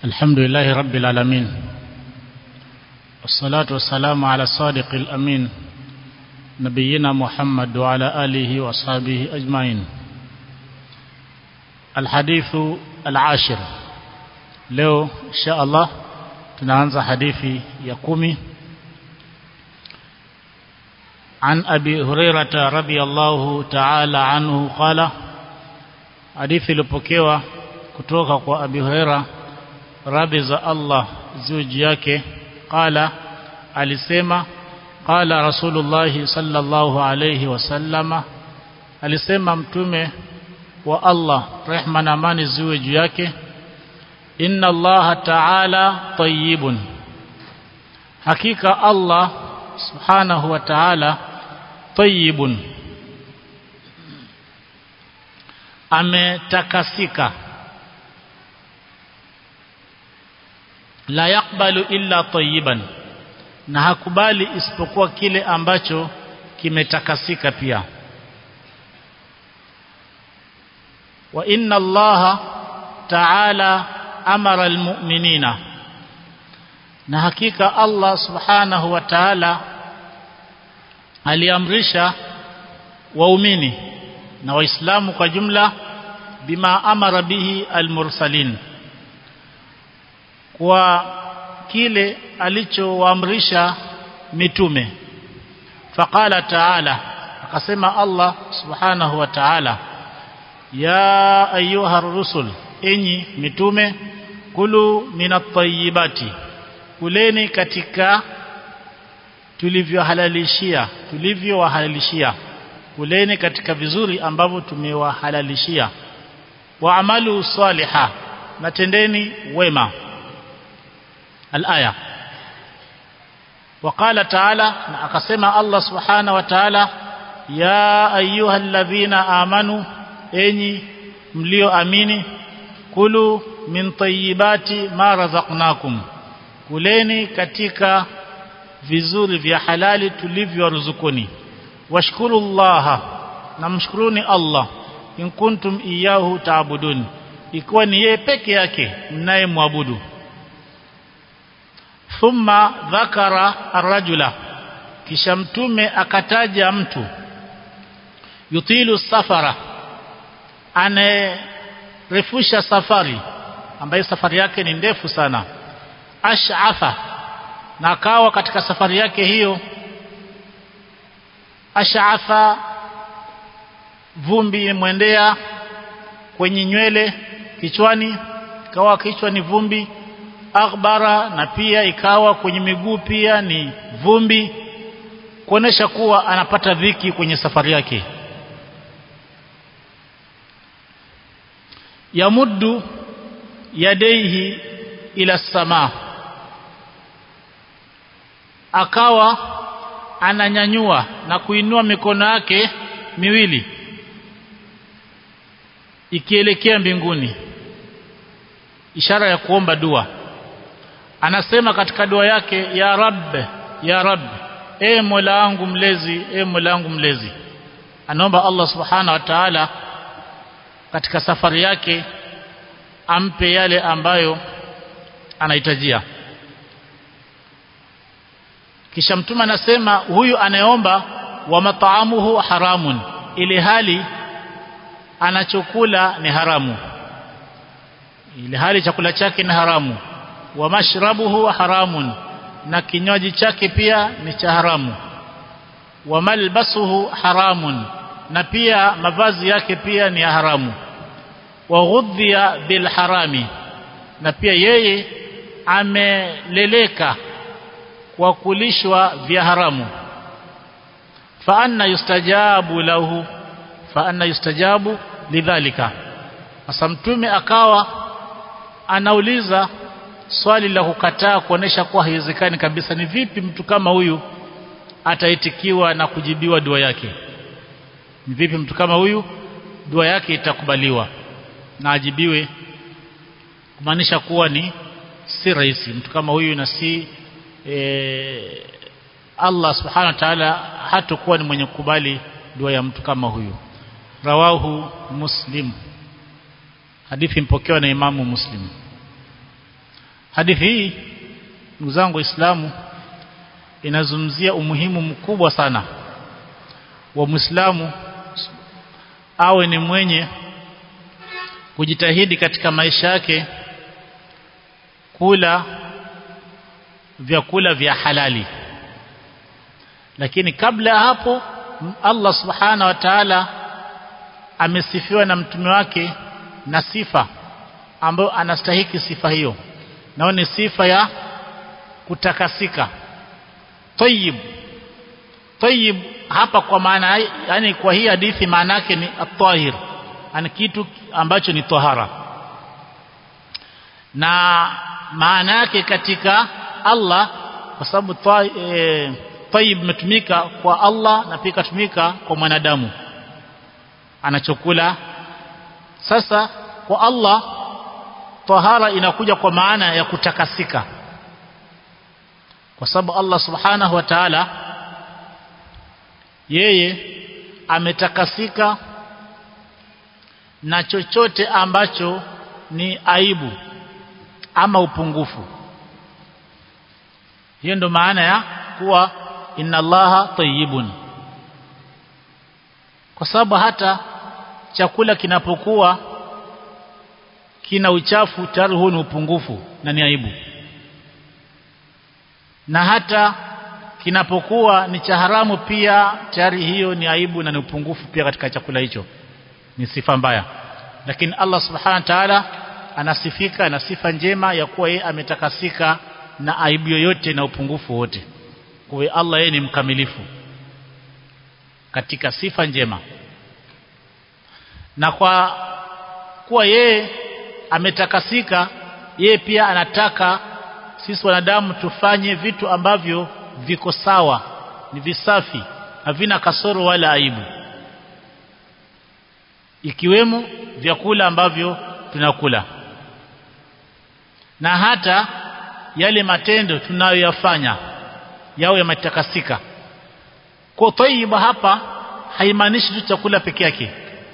الحمد لله رب العالمين والصلاة والسلام على الصادق الأمين نبينا محمد وعلى آله وأصحابه أجمعين الحديث العاشر leo insha Allah tunaanza hadithi ya kumi عن أبي هريرة رضي الله تعالى عنه قال hadithi ilipokewa kutoka kwa Abi Huraira radhi za Allah zuji yake qala alisema qala Rasulullah sallallahu alayhi wasallama alisema mtume wa Allah rehma na amani ziwe juu yake inna Allah ta'ala tayyibun hakika Allah subhanahu wa ta'ala tayyibun ametakasika la yakbalu illa tayyiban na hakubali isipokuwa kile ambacho kimetakasika pia wa inna allaha ta'ala amara almu'minina na hakika Allah subhanahu wa ta'ala aliamrisha waumini na waislamu kwa jumla bima amara bihi almursalin kwa kile alichowaamrisha mitume faqala ta'ala akasema Allah subhanahu wa ta'ala ya ayuha rusul enyi mitume kulu minat-tayyibati kuleni katika tulivyohalalishia tulivyowahalalishia kuleni katika vizuri ambavyo tumewahalalishia waamalu saliha na tendeni wema الآية وقال تعالى akasema Allah subhanahu wa ta'ala ya ayuha alladhina amanu enyi mlioamini kulu min tayyibati ma razaqnakum kuleni katika vizuri vya halali tulivyoruzukuni washkuru Allah na mshukuruni Allah in kuntum iyahu taabudun ikiwa ni yeye peke yake mnayemwabudu thumma dhakara arrajula kisha mtume akataja mtu yutilu safara anarefusha safari ambaye safari yake ni ndefu sana ash'afa na akawa katika safari yake hiyo ash'afa vumbi imwendea kwenye nywele kichwani kawa kichwa ni vumbi akhbara na pia ikawa kwenye miguu pia ni vumbi kuonesha kuwa anapata dhiki kwenye safari yake yamuddu yadaihi ila sama akawa ananyanyua na kuinua mikono yake miwili ikielekea mbinguni ishara ya kuomba dua anasema katika dua yake ya rab ya rab e mola wangu mlezi e mola wangu mlezi anaomba Allah subhana wa ta'ala katika safari yake ampe yale ambayo anahitajia kisha mtume anasema huyu anayeomba wa mataamuhu haramun ili hali anachokula ni haramu ili hali chakula chake ni haramu wa mashrabuhu haramun na kinywaji chake pia ni cha haramu wa malbasuhu haramun na pia mavazi yake pia ni ya haramu wa ghudhiya bil harami na pia yeye ameleleka kwa kulishwa vya haramu fa anna yustajabu lahu fa anna yustajabu lidhalika sasa mtume akawa anauliza swali la kukataa kuonesha kuwa haiwezekani kabisa ni vipi mtu kama huyu ataitikiwa na kujibiwa dua yake ni vipi mtu kama huyu dua yake itakubaliwa na ajibiwe kumaanisha kuwa ni si rahisi mtu kama huyu na si e, Allah subhanahu wa ta'ala hatakuwa ni mwenye kukubali dua ya mtu kama huyu rawahu muslim hadithi mpokewa na imamu muslim hadithi hii ndugu zangu waislamu inazungumzia umuhimu mkubwa sana wa Muislamu awe ni mwenye kujitahidi katika maisha yake kula vyakula vya halali lakini kabla ya hapo Allah subhana wa ta'ala amesifiwa na mtume wake na sifa ambayo anastahiki sifa hiyo nao ni sifa ya kutakasika tayyib tayyib hapa kwa maana yani kwa hii hadithi maana yake ni at-tahir ani kitu ambacho ni tahara na maana yake katika Allah kwa sababu e, tayyib imetumika kwa Allah na pia ikatumika kwa mwanadamu anachokula sasa kwa Allah tahara inakuja kwa maana ya kutakasika kwa sababu Allah subhanahu wa ta'ala yeye ametakasika na chochote ambacho ni aibu ama upungufu hiyo ndo maana ya kuwa inna allaha tayyibun kwa sababu hata chakula kinapokuwa kina uchafu tayari huo ni upungufu na ni aibu na hata kinapokuwa ni cha haramu pia tayari hiyo ni aibu na ni upungufu pia katika chakula hicho ni sifa mbaya lakini Allah subhanahu wa ta'ala anasifika na sifa njema ya kuwa yeye ametakasika na aibu yoyote na upungufu wote kwa hiyo Allah yeye ni mkamilifu katika sifa njema na kwa kuwa yeye ametakasika yeye pia anataka sisi wanadamu tufanye vitu ambavyo viko sawa ni visafi havina kasoro wala aibu ikiwemo vyakula ambavyo tunakula na hata yale matendo tunayoyafanya yao yametakasika kwa tayyiba hapa haimaanishi tu chakula peke yake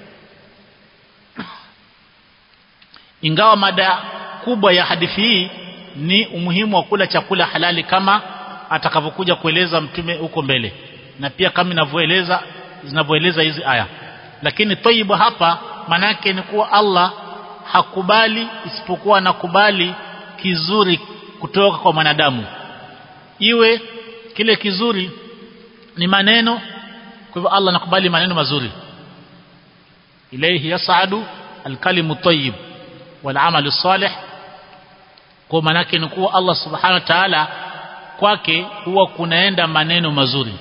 ingawa mada kubwa ya hadithi hii ni umuhimu wa kula chakula halali kama atakavyokuja kueleza mtume huko mbele na pia kama inavyoeleza zinavyoeleza hizi aya lakini tayyiba hapa manake ni kuwa Allah hakubali isipokuwa anakubali kizuri kutoka kwa mwanadamu iwe kile kizuri ni maneno kwa hivyo Allah anakubali maneno mazuri ilayhi yas'adu alkalimu tayyib wal amalu salih kwa manake ni kuwa Allah subhanahu wa ta'ala kwake huwa kunaenda maneno mazuri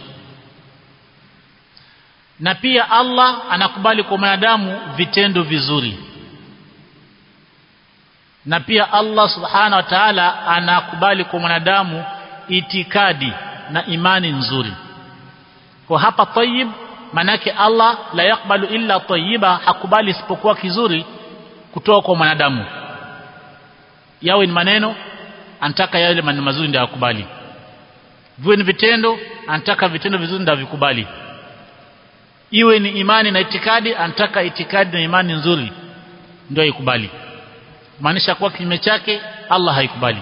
na pia Allah anakubali kwa mwanadamu vitendo vizuri na pia Allah subhana wa ta'ala anakubali kwa mwanadamu itikadi na imani nzuri kwa hapa tayyib manake Allah la yakbalu illa tayyiba hakubali isipokuwa kizuri kutoka kwa mwanadamu yawe ni maneno anataka yale maneno mazuri ndio akubali viwe ni vitendo anataka vitendo vizuri ndio vikubali iwe ni imani na itikadi anataka itikadi na imani nzuri ndio ikubali maanisha kuwa kinyume chake Allah haikubali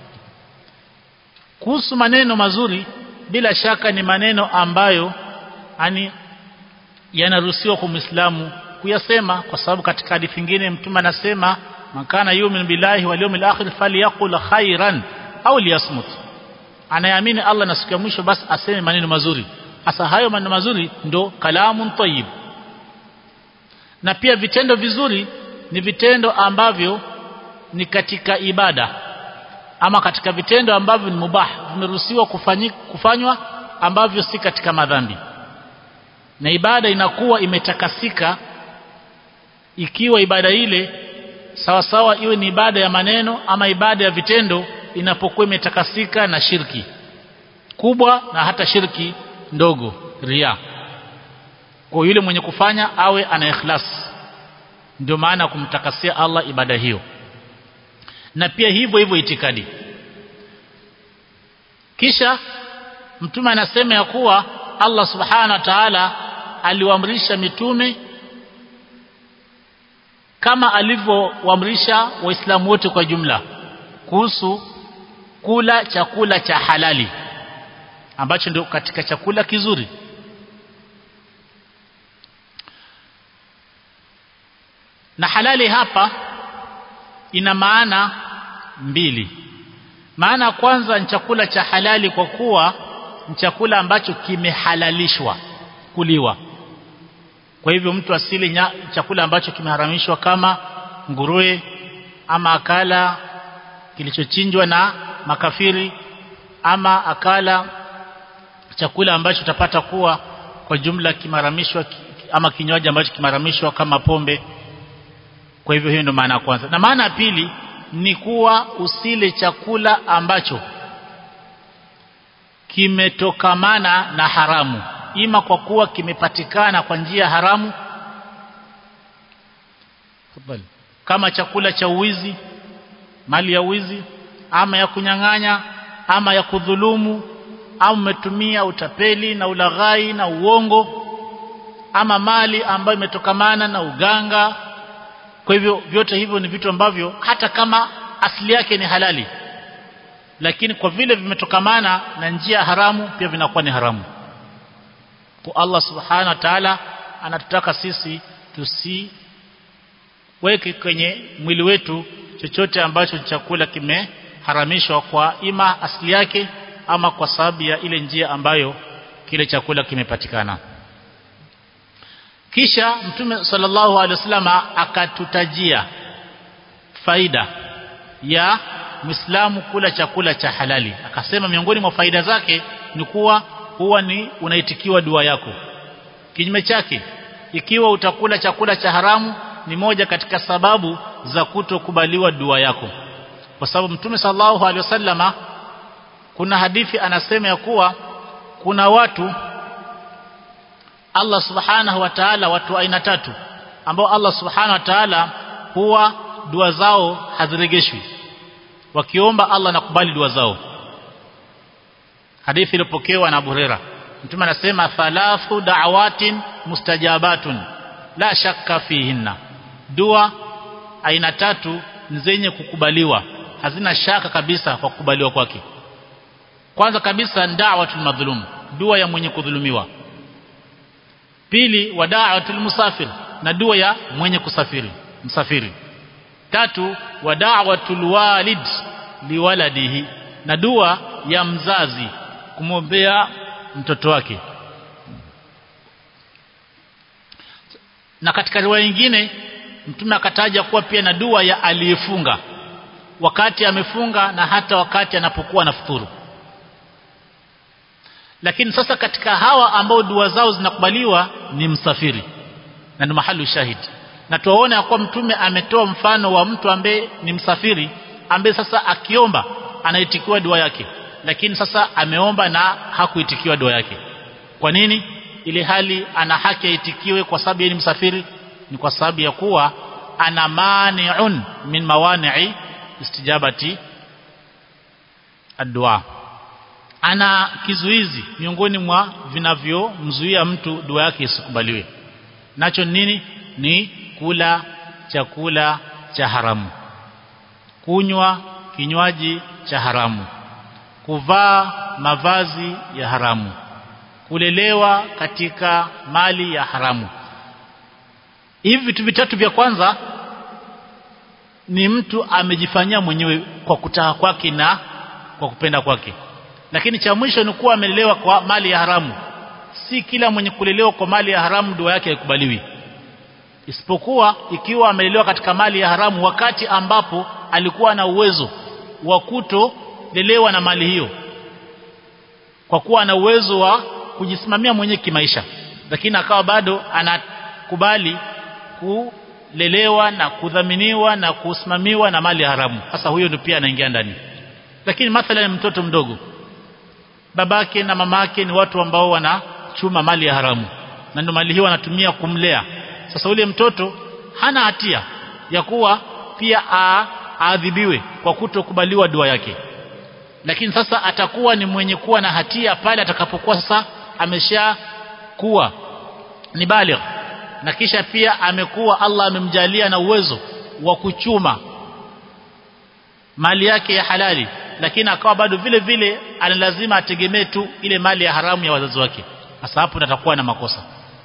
kuhusu maneno mazuri bila shaka ni maneno ambayo ani yanaruhusiwa kwa Muislamu kuyasema kwa sababu katika hadithi nyingine mtume anasema makana yumin billahi wal yawmil akhir falyaqul khairan au liyasmut anayeamini Allah na siku ya mwisho basi aseme maneno mazuri hasa hayo maneno mazuri ndo kalamun tayyib na pia vitendo vizuri ni vitendo ambavyo ni katika ibada ama katika vitendo ambavyo ni mubah vimeruhusiwa kufanywa ambavyo si katika madhambi na ibada inakuwa imetakasika ikiwa ibada ile sawa sawa iwe ni ibada ya maneno ama ibada ya vitendo inapokuwa imetakasika na shirki kubwa na hata shirki ndogo ria kwa yule mwenye kufanya awe ana ikhlas ndio maana kumtakasia Allah ibada hiyo na pia hivyo hivyo itikadi kisha mtume anasema ya kuwa Allah subhana wa ta'ala aliwaamrisha mitume kama alivyowaamrisha waislamu wote kwa jumla kuhusu kula chakula cha halali ambacho ndio katika chakula kizuri na halali hapa ina maana mbili maana ya kwanza ni chakula cha halali kwa kuwa ni chakula ambacho kimehalalishwa kuliwa kwa hivyo mtu asili nya, chakula ambacho kimeharamishwa kama nguruwe ama akala kilichochinjwa na makafiri ama akala chakula ambacho utapata kuwa kwa jumla kimaramishwa ama kinywaji ambacho kimaramishwa kama pombe kwa hivyo hiyo ndio maana ya kwanza na maana ya pili ni kuwa usile chakula ambacho kimetokamana na haramu ima kwa kuwa kimepatikana kwa njia haramu kama chakula cha uwizi mali ya uwizi ama ya kunyang'anya ama ya kudhulumu au umetumia utapeli na ulaghai na uongo ama mali ambayo imetokamana na uganga kwa hivyo vyote hivyo ni vitu ambavyo hata kama asili yake ni halali lakini kwa vile vimetokamana na njia haramu pia vinakuwa ni haramu kwa Allah subhanahu wa ta'ala anatutaka sisi tusiweke kwenye mwili wetu chochote ambacho chakula kimeharamishwa kwa ima asili yake ama kwa sababu ya ile njia ambayo kile chakula kimepatikana kisha mtume sallallahu alaihi wasallam akatutajia faida ya Muislamu kula chakula cha halali akasema miongoni mwa faida zake ni kuwa huwa ni unaitikiwa dua yako kinyume chake ikiwa utakula chakula cha haramu ni moja katika sababu za kutokubaliwa dua yako kwa sababu mtume sallallahu alaihi wasallama kuna hadithi anasema ya kuwa kuna watu Allah subhanahu wa ta'ala watu aina tatu ambao Allah subhanahu wa ta'ala huwa dua zao haziregeshwi wakiomba Allah nakubali dua zao hadithi iliyopokewa na Abu Huraira mtume anasema thalathu da'awatin mustajabatun la shakka fihinna dua aina tatu ni zenye kukubaliwa hazina shaka kabisa kwa kukubaliwa kwake kwanza kabisa da'watul madhlum dua ya mwenye kudhulumiwa pili wada'atul musafir na dua ya mwenye kusafiri msafiri tatu wada'watul walid liwaladihi na dua ya mzazi kumwombea mtoto wake na katika riwaya nyingine mtume akataja kuwa pia na dua ya aliyefunga wakati amefunga na hata wakati anapokuwa nafuturu lakini sasa katika hawa ambao dua zao zinakubaliwa ni msafiri na ni mahali shahidi na tuwaone ya kuwa mtume ametoa mfano wa mtu ambaye ni msafiri ambaye sasa akiomba anaitikiwa dua yake lakini sasa ameomba na hakuitikiwa dua yake kwa nini ili hali ana haki aitikiwe kwa sababu yeye ni msafiri ni kwa sababu ya kuwa ana mani'un min mawani'i istijabati addu'a ana kizuizi miongoni mwa vinavyomzuia mtu dua yake isikubaliwe nacho nini ni kula chakula cha haramu kunywa kinywaji cha haramu kuvaa mavazi ya haramu kulelewa katika mali ya haramu hivi vitu vitatu vya kwanza ni mtu amejifanyia mwenyewe kwa kutaka kwake na kwa kupenda kwake lakini cha mwisho ni kuwa amelelewa kwa mali ya haramu si kila mwenye kulelewa kwa mali ya haramu dua yake haikubaliwi isipokuwa ikiwa amelelewa katika mali ya haramu wakati ambapo alikuwa na uwezo wa kutolelewa na mali hiyo kwa kuwa ana uwezo wa kujisimamia mwenyewe kimaisha lakini akawa bado anakubali kulelewa na kudhaminiwa na kusimamiwa na mali ya haramu sasa huyo ndio pia anaingia ndani lakini mathalan mtoto mdogo babake na mamake ni watu ambao wanachuma mali ya haramu na ndio mali hiyo wanatumia kumlea sasa ule mtoto hana hatia ya kuwa pia aadhibiwe kwa kutokubaliwa dua yake lakini sasa atakuwa ni mwenye kuwa na hatia pale atakapokuwa sasa amesha kuwa ni baligh na kisha pia amekuwa Allah amemjalia na uwezo wa kuchuma mali yake ya halali lakini akawa bado vile vile ana lazima ategemee tu ile mali ya haramu ya wazazi wake sasa hapo natakuwa na makosa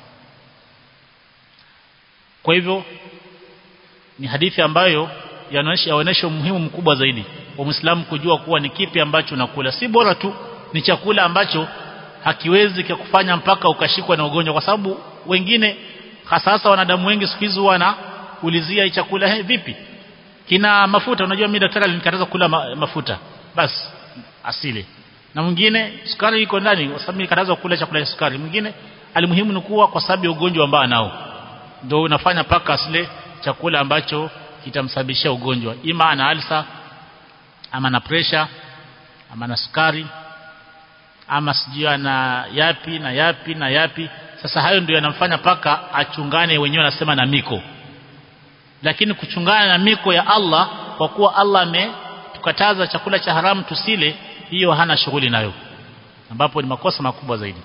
kwa hivyo ni hadithi ambayo yaonyesha umuhimu mkubwa zaidi wa Muislamu kujua kuwa ni kipi ambacho unakula si bora tu ni chakula ambacho hakiwezi kukufanya mpaka ukashikwa na ugonjwa kwa sababu wengine hasa wanadamu wengi siku hizi wanaulizia hii chakula hey, vipi kina mafuta unajua mimi daktari alinikataza kula ma, mafuta basi asile na mwingine sukari iko ndani kwa sababu nilikatazwa kula chakula cha sukari mwingine alimuhimu ni kuwa kwa sababu ya ugonjwa ambao anao ndio unafanya paka asile chakula ambacho kitamsababishia ugonjwa ima ana alsa ama na pressure ama na sukari ama sijui ana yapi na yapi na yapi sasa hayo ndio yanamfanya paka achungane wenyewe anasema na miko lakini kuchungana na miko ya Allah kwa kuwa Allah ametukataza chakula cha haramu tusile hiyo hana shughuli nayo ambapo ni makosa makubwa zaidi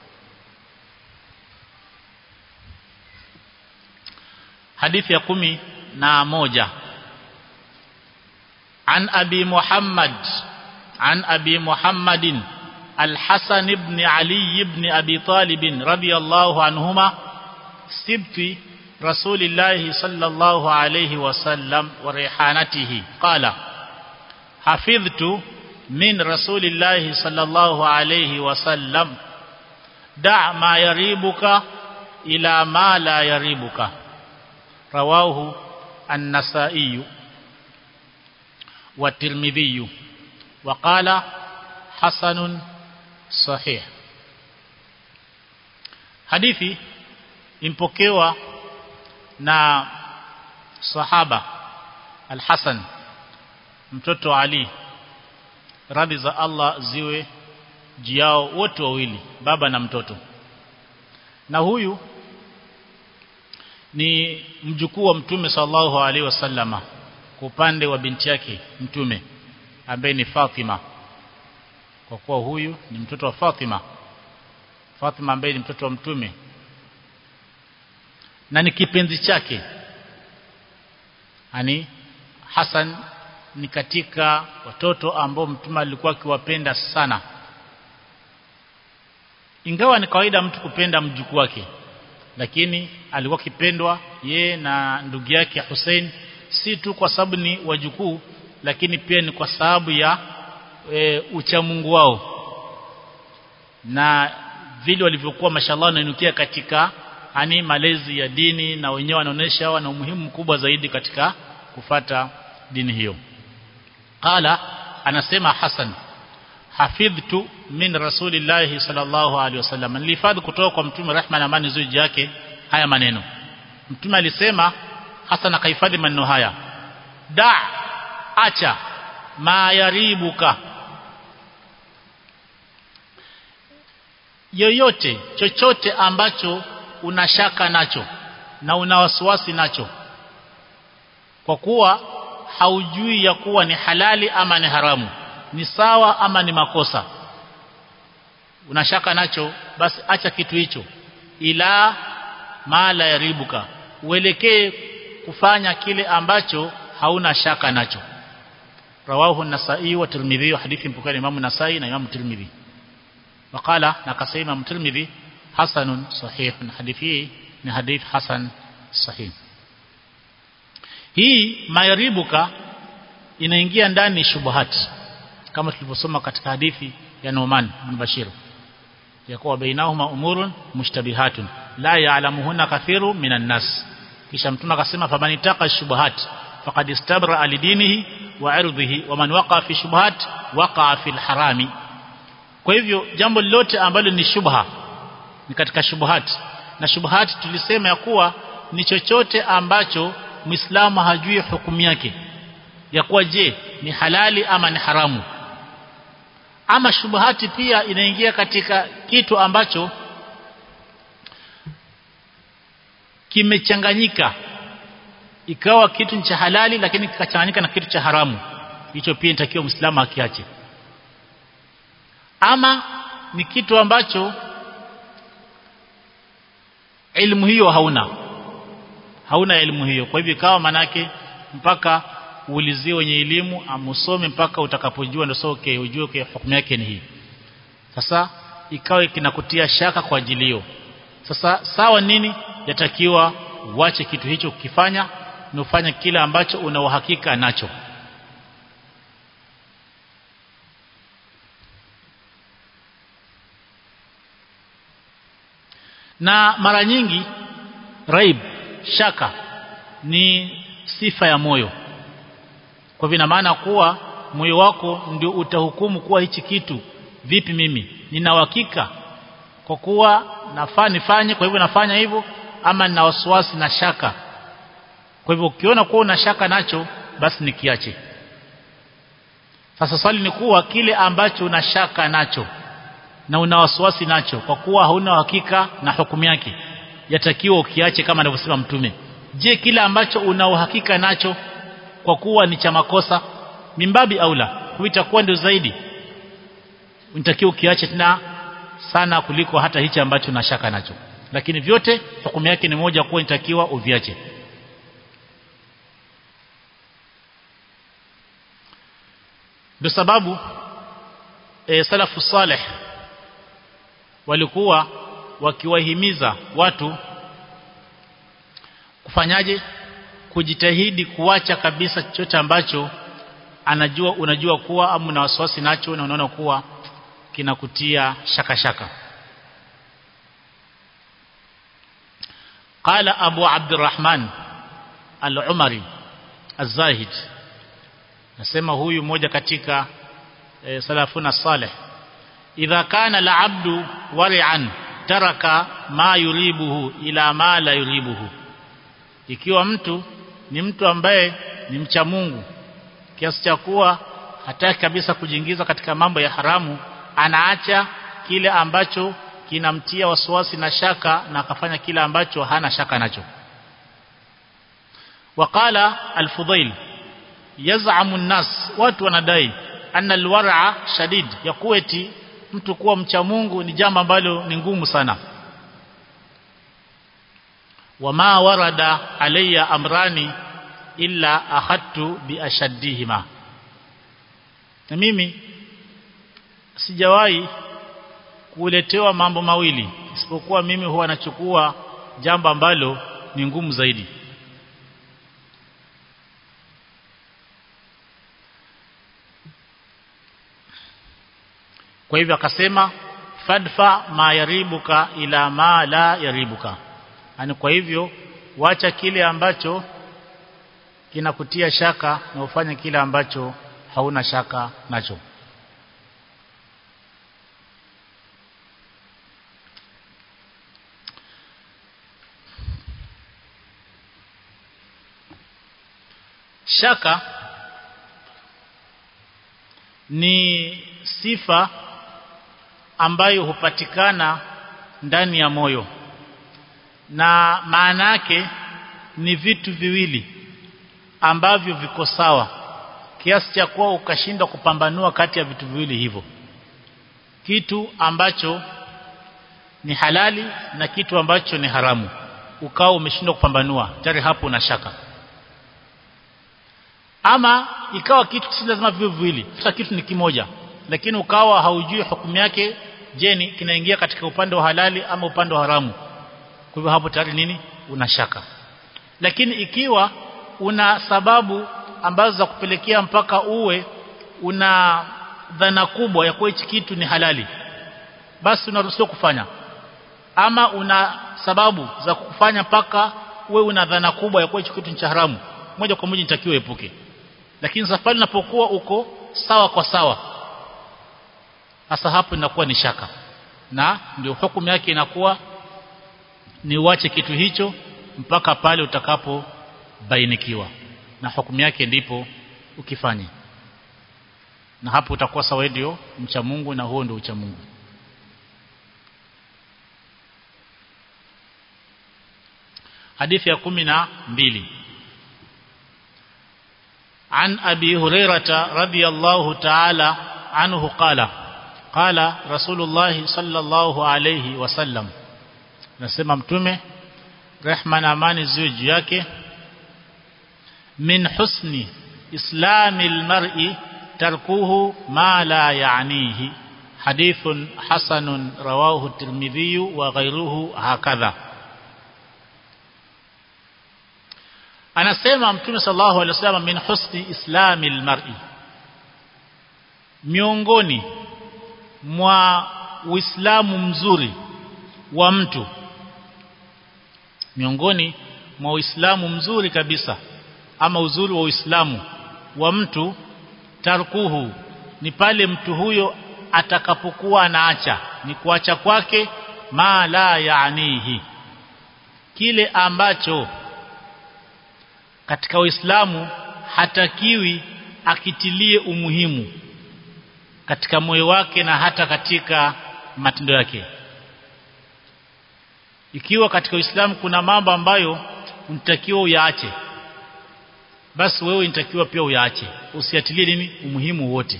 hadithi ya kumi na moja عن أبي محمد عن أبي محمد الحسن بن علي بن أبي طالب رضي الله عنهما سبت رسول الله صلى الله عليه وسلم وريحانته قال حفظت من رسول الله صلى الله عليه وسلم دع ما يريبك إلى ما لا يريبك رواه النسائي والترمذي وقال حسن صحيح hadithi impokewa na sahaba al-Hasan mtoto Ali radhi za Allah ziwe jiao wote wawili baba na mtoto na huyu ni mjukuu wa mtume sallallahu alaihi wasallama kwa upande wa binti yake mtume ambaye ni Fatima kwa kuwa huyu ni mtoto wa Fatima Fatima ambaye ni mtoto wa mtume na ni kipenzi chake ani Hassan ni katika watoto ambao mtume alikuwa akiwapenda sana ingawa ni kawaida mtu kupenda mjukuu wake lakini alikuwa kipendwa ye na ndugu yake Hussein si tu kwa sababu ni wajukuu lakini pia ni kwa sababu ya e, uchamungu wao na vile walivyokuwa mashallah wanainukia katika ani malezi ya dini na wenyewe wanaonesha wana umuhimu mkubwa zaidi katika kufata dini hiyo qala anasema Hassan hafidhtu min rasulillahi sallallahu alaihi wasallam nilihifadhi kutoka kwa mtume rehma na amani zuri yake haya maneno mtume alisema Hassan akahifadhi maneno haya da acha ma yaribuka yoyote chochote ambacho unashaka nacho na una wasiwasi nacho kwa kuwa haujui ya kuwa ni halali ama ni haramu ni sawa ama ni makosa unashaka nacho basi acha kitu hicho ila mala yaribuka uelekee kufanya kile ambacho hauna shaka nacho rawahu an-nasai wa tirmidhi hadithi mpokea Imam Nasai na Imam Tirmidhi wakala na kasema Imam Tirmidhi hasanun sahih hadithi ni hadith hasan sahih hii mayaribuka inaingia ndani shubuhati kama tulivyosoma katika hadithi ya Numan bin Bashir ya kuwa bainahuma umurun mushtabihatun la ya'lamuhunna kathiru minan nas kisha mtume akasema famanitaka shubuhat faqad istabra alidinihi wa irdhihi wa man waqa fi shubuhat waqa fi alharami kwa hivyo jambo lolote ambalo ni shubha ni katika shubuhat na shubuhat tulisema ya kuwa ni chochote ambacho Muislamu hajui hukumu yake ya kuwa je ni halali ama ni haramu ama shubuhati pia inaingia katika kitu ambacho kimechanganyika ikawa kitu cha halali lakini kikachanganyika na kitu cha haramu hicho pia inatakiwa muislamu akiache ama ni kitu ambacho elimu hiyo hauna hauna elimu hiyo kwa hivyo ikawa manake mpaka uulizie wenye elimu amusome mpaka utakapojua ndio soke ujue kwa hukumu yake ni hii sasa ikawa kinakutia shaka kwa ajili hiyo sasa sawa nini yatakiwa uache kitu hicho kukifanya na ufanye kile ambacho una uhakika nacho na mara nyingi raib shaka ni sifa ya moyo kwa vina maana kuwa moyo wako ndio utahukumu kuwa hichi kitu vipi mimi nina uhakika kwa kuwa nafaa nifanye kwa hivyo nafanya hivyo ama nina wasiwasi na shaka kwa hivyo ukiona kuwa una shaka nacho basi nikiache sasa swali ni kuwa kile ambacho una shaka nacho na una wasiwasi nacho kwa kuwa hauna uhakika na hukumu yake yatakiwa ukiache kama anavyosema mtume je kile ambacho una uhakika nacho kwa kuwa ni cha makosa mimbabi aula itakuwa ndio zaidi unatakiwa ukiache tena sana kuliko hata hichi ambacho na shaka nacho lakini vyote hukumu yake ni moja kuwa inatakiwa uviache ndio sababu e, salafu saleh walikuwa wakiwahimiza watu kufanyaje kujitahidi kuacha kabisa chochote ambacho anajua unajua kuwa ama una wasiwasi nacho na unaona kuwa kinakutia shaka shaka قال أبو عبد الرحمن العمري الزاهد nasema huyu mmoja katika e, salafuna salih idha kana al-abdu wari'an taraka ma yuribuhu ila ma la yuribuhu ikiwa mtu ni mtu ambaye ni mcha Mungu kiasi cha kuwa hataki kabisa kujiingiza katika mambo ya haramu anaacha kile ambacho kinamtia wasiwasi na shaka na akafanya kile ambacho hana shaka nacho waqala al-fudail yaz'amu an-nas watu wanadai anna al-war'a shadid yakueti mtu kuwa mcha Mungu ni jambo ambalo ni ngumu sana wama warada alayya amrani illa akhadtu bi ashaddihima na mimi sijawahi kuletewa mambo mawili isipokuwa mimi huwa nachukua jambo ambalo ni ngumu zaidi kwa hivyo akasema fadfa ma yaribuka ila ma la yaribuka yani kwa hivyo wacha kile ambacho kinakutia shaka na ufanye kile ambacho hauna shaka nacho shaka ni sifa ambayo hupatikana ndani ya moyo na maana yake ni vitu viwili ambavyo viko sawa kiasi cha kuwa ukashindwa kupambanua kati ya vitu viwili hivyo kitu ambacho ni halali na kitu ambacho ni haramu ukawa umeshindwa kupambanua tayari hapo una shaka ama ikawa kitu si lazima viwe viwili hata kitu ni kimoja lakini ukawa haujui hukumu yake je ni kinaingia katika upande wa halali ama upande wa haramu kwa hivyo hapo tayari nini una shaka lakini ikiwa una sababu ambazo za kupelekea mpaka uwe una dhana kubwa ya kuwa hichi kitu ni halali basi unaruhusiwa kufanya ama una sababu za kufanya mpaka uwe una dhana kubwa ya kuwa hichi kitu ni cha haramu moja kwa moja nitakiwa epuke lakini safari inapokuwa uko sawa kwa sawa hasa hapo inakuwa ni shaka na ndio hukumu yake inakuwa ni uache kitu hicho mpaka pale utakapobainikiwa na hukumu yake ndipo ukifanye na hapo utakuwa sawa ndio mcha Mungu na huo ndio ucha Mungu hadithi ya kumi na mbili عن أبي هريرة رضي الله تعالى عنه قال قال رسول الله صلى الله عليه وسلم nasema mtume rehma na amani ziwe juu yake min husni islamil mar'i tarkuhu ma la ya'nihi hadithun hasanun rawahu at-tirmidhi wa ghayruhu hakadha anasema mtume sallallahu alaihi wasallam min husni islamil mar'i miongoni mwa uislamu mzuri wa mtu miongoni mwa uislamu mzuri kabisa ama uzuri wa uislamu wa mtu tarkuhu ni pale mtu huyo atakapokuwa anaacha ni kuacha kwake ma la yaanihi kile ambacho katika uislamu hatakiwi akitilie umuhimu katika moyo wake na hata katika matendo yake ikiwa katika Uislamu kuna mambo ambayo unatakiwa uyaache basi wewe unatakiwa pia uyaache usiatilie nini umuhimu wote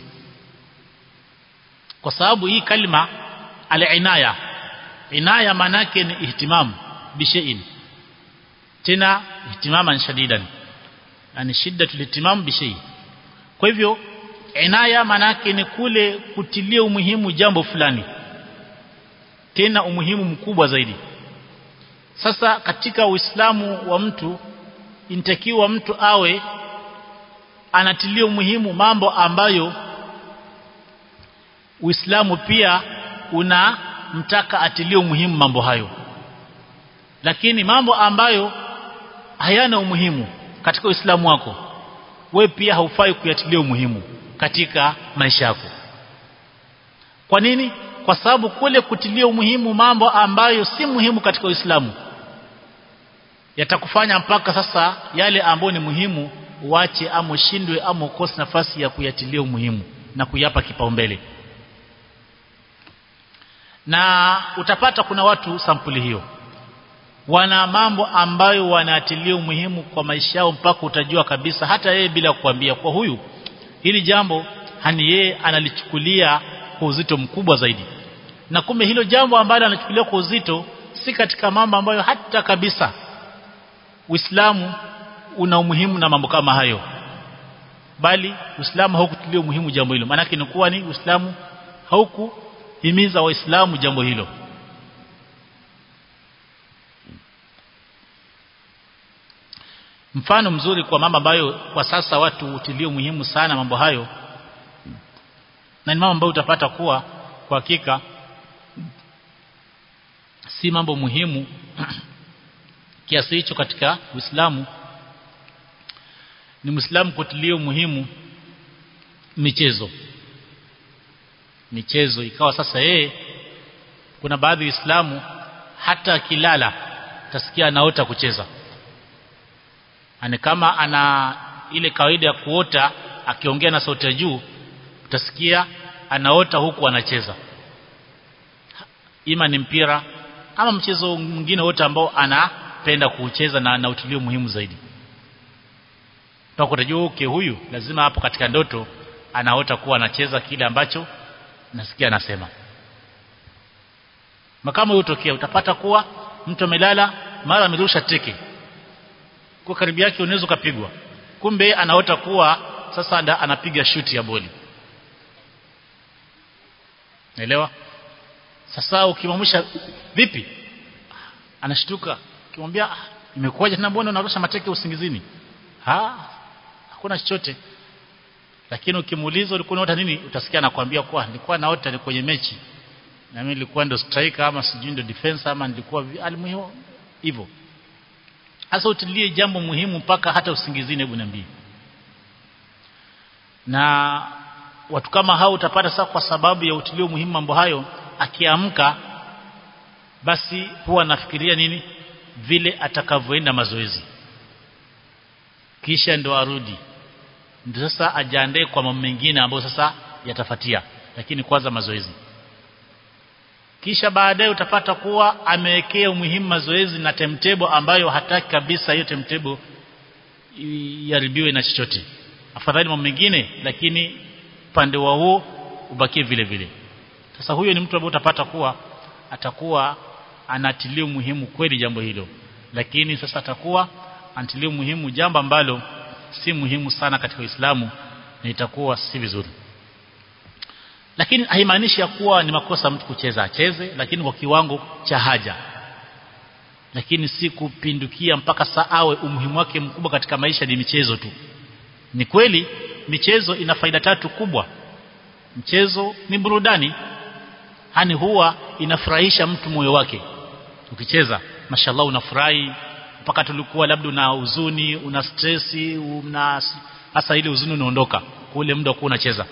kwa sababu hii kalima al-inaya inaya manake ni ihtimam bishayin tena ihtimaman shadidan yani shiddatul ihtimam bishay kwa hivyo inaya manake ni kule kutilia umuhimu jambo fulani tena umuhimu mkubwa zaidi sasa katika uislamu wa mtu inatakiwa mtu awe anatilia umuhimu mambo ambayo Uislamu pia unamtaka atilie umuhimu mambo hayo lakini mambo ambayo hayana umuhimu katika Uislamu wako we pia haufai kuyatilia umuhimu katika maisha yako kwa nini kwa sababu kule kutilia umuhimu mambo ambayo si muhimu katika Uislamu yatakufanya mpaka sasa yale ambayo ni muhimu uache ama ushindwe ama ukose nafasi ya kuyatilia umuhimu na kuyapa kipaumbele na utapata kuna watu sampuli hiyo wana mambo ambayo wanatilia umuhimu kwa maisha yao mpaka utajua kabisa hata yeye bila kukwambia kwa huyu hili jambo hani yeye analichukulia kwa uzito mkubwa zaidi na kumbe hilo jambo ambalo anachukulia kwa uzito si katika mambo ambayo hata kabisa Uislamu una umuhimu na mambo kama hayo bali Uislamu haukutilia umuhimu jambo hilo maana ni kuwa ni Uislamu haukuhimiza waislamu jambo hilo mfano mzuri kwa mambo ambayo kwa sasa watu hutilia umuhimu sana mambo hayo na ni mambo ambayo utapata kuwa kwa hakika si mambo muhimu kiasi hicho katika Uislamu ni Muislamu kutilia umuhimu michezo michezo ikawa sasa yeye kuna baadhi ya Uislamu hata akilala tasikia anaota kucheza ane kama ana ile kawaida ya kuota akiongea na sauti ya juu utasikia anaota huku anacheza ima ni mpira ama mchezo mwingine wote ambao anapenda kuucheza na anautilia muhimu zaidi utakutajua okay huyu lazima hapo katika ndoto anaota kuwa anacheza kile ambacho nasikia anasema makama utokea utapata kuwa mtu amelala mara amerusha teke kwa karibu yake unaweza kupigwa kumbe anaota kuwa sasa anda, anapiga shuti ya boli naelewa sasa ukimwamsha vipi anashtuka ukimwambia imekuwaje tena mbona unarusha mateke usingizini ha hakuna chochote lakini ukimuuliza ulikuwa unaota nini utasikia anakuambia kwa nilikuwa naota ni kwenye mechi na mimi nilikuwa ndo striker ama sijui ndo defense ama nilikuwa alimuhimu hivyo hasa utilie jambo muhimu mpaka hata usingizini hebu niambie na watu kama hao utapata sasa kwa sababu ya utilio muhimu mambo hayo akiamka basi huwa anafikiria nini vile atakavyoenda mazoezi kisha ndo arudi ndio sasa ajiandae kwa mambo mengine ambayo sasa yatafatia lakini kwanza mazoezi kisha baadaye utapata kuwa amewekea umuhimu mazoezi na timetable ambayo hataki kabisa hiyo timetable iharibiwe na chochote afadhali mambo mengine lakini upande wa huo ubakie vile vile sasa huyo ni mtu ambaye utapata kuwa atakuwa anatilia muhimu kweli jambo hilo lakini sasa atakuwa anatilia muhimu jambo ambalo si muhimu sana katika Uislamu na itakuwa si vizuri lakini haimaanishi ya kuwa ni makosa mtu kucheza acheze lakini kwa kiwango cha haja lakini si kupindukia mpaka saa awe umuhimu wake mkubwa katika maisha ni michezo tu ni kweli michezo ina faida tatu kubwa mchezo ni burudani hani huwa inafurahisha mtu moyo wake ukicheza mashallah unafurahi mpaka tulikuwa labda una huzuni una stressi una hasa ile huzuni unaondoka kule muda kwa unacheza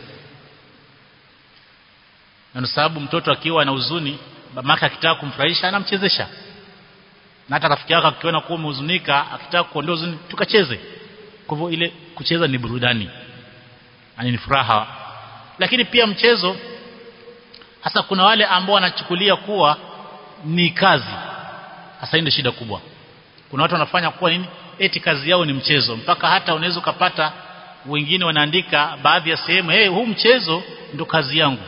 na sababu mtoto akiwa na huzuni mamake akitaka kumfurahisha anamchezesha na hata rafiki yako akiona kuwa umehuzunika akitaka kuondoa huzuni tukacheze kwa hivyo ile kucheza ni burudani ani ni furaha lakini pia mchezo hasa kuna wale ambao wanachukulia kuwa ni kazi hasa ndio shida kubwa kuna watu wanafanya kuwa nini eti kazi yao ni mchezo mpaka hata unaweza ukapata wengine wanaandika baadhi ya sehemu hey, huu mchezo ndo kazi yangu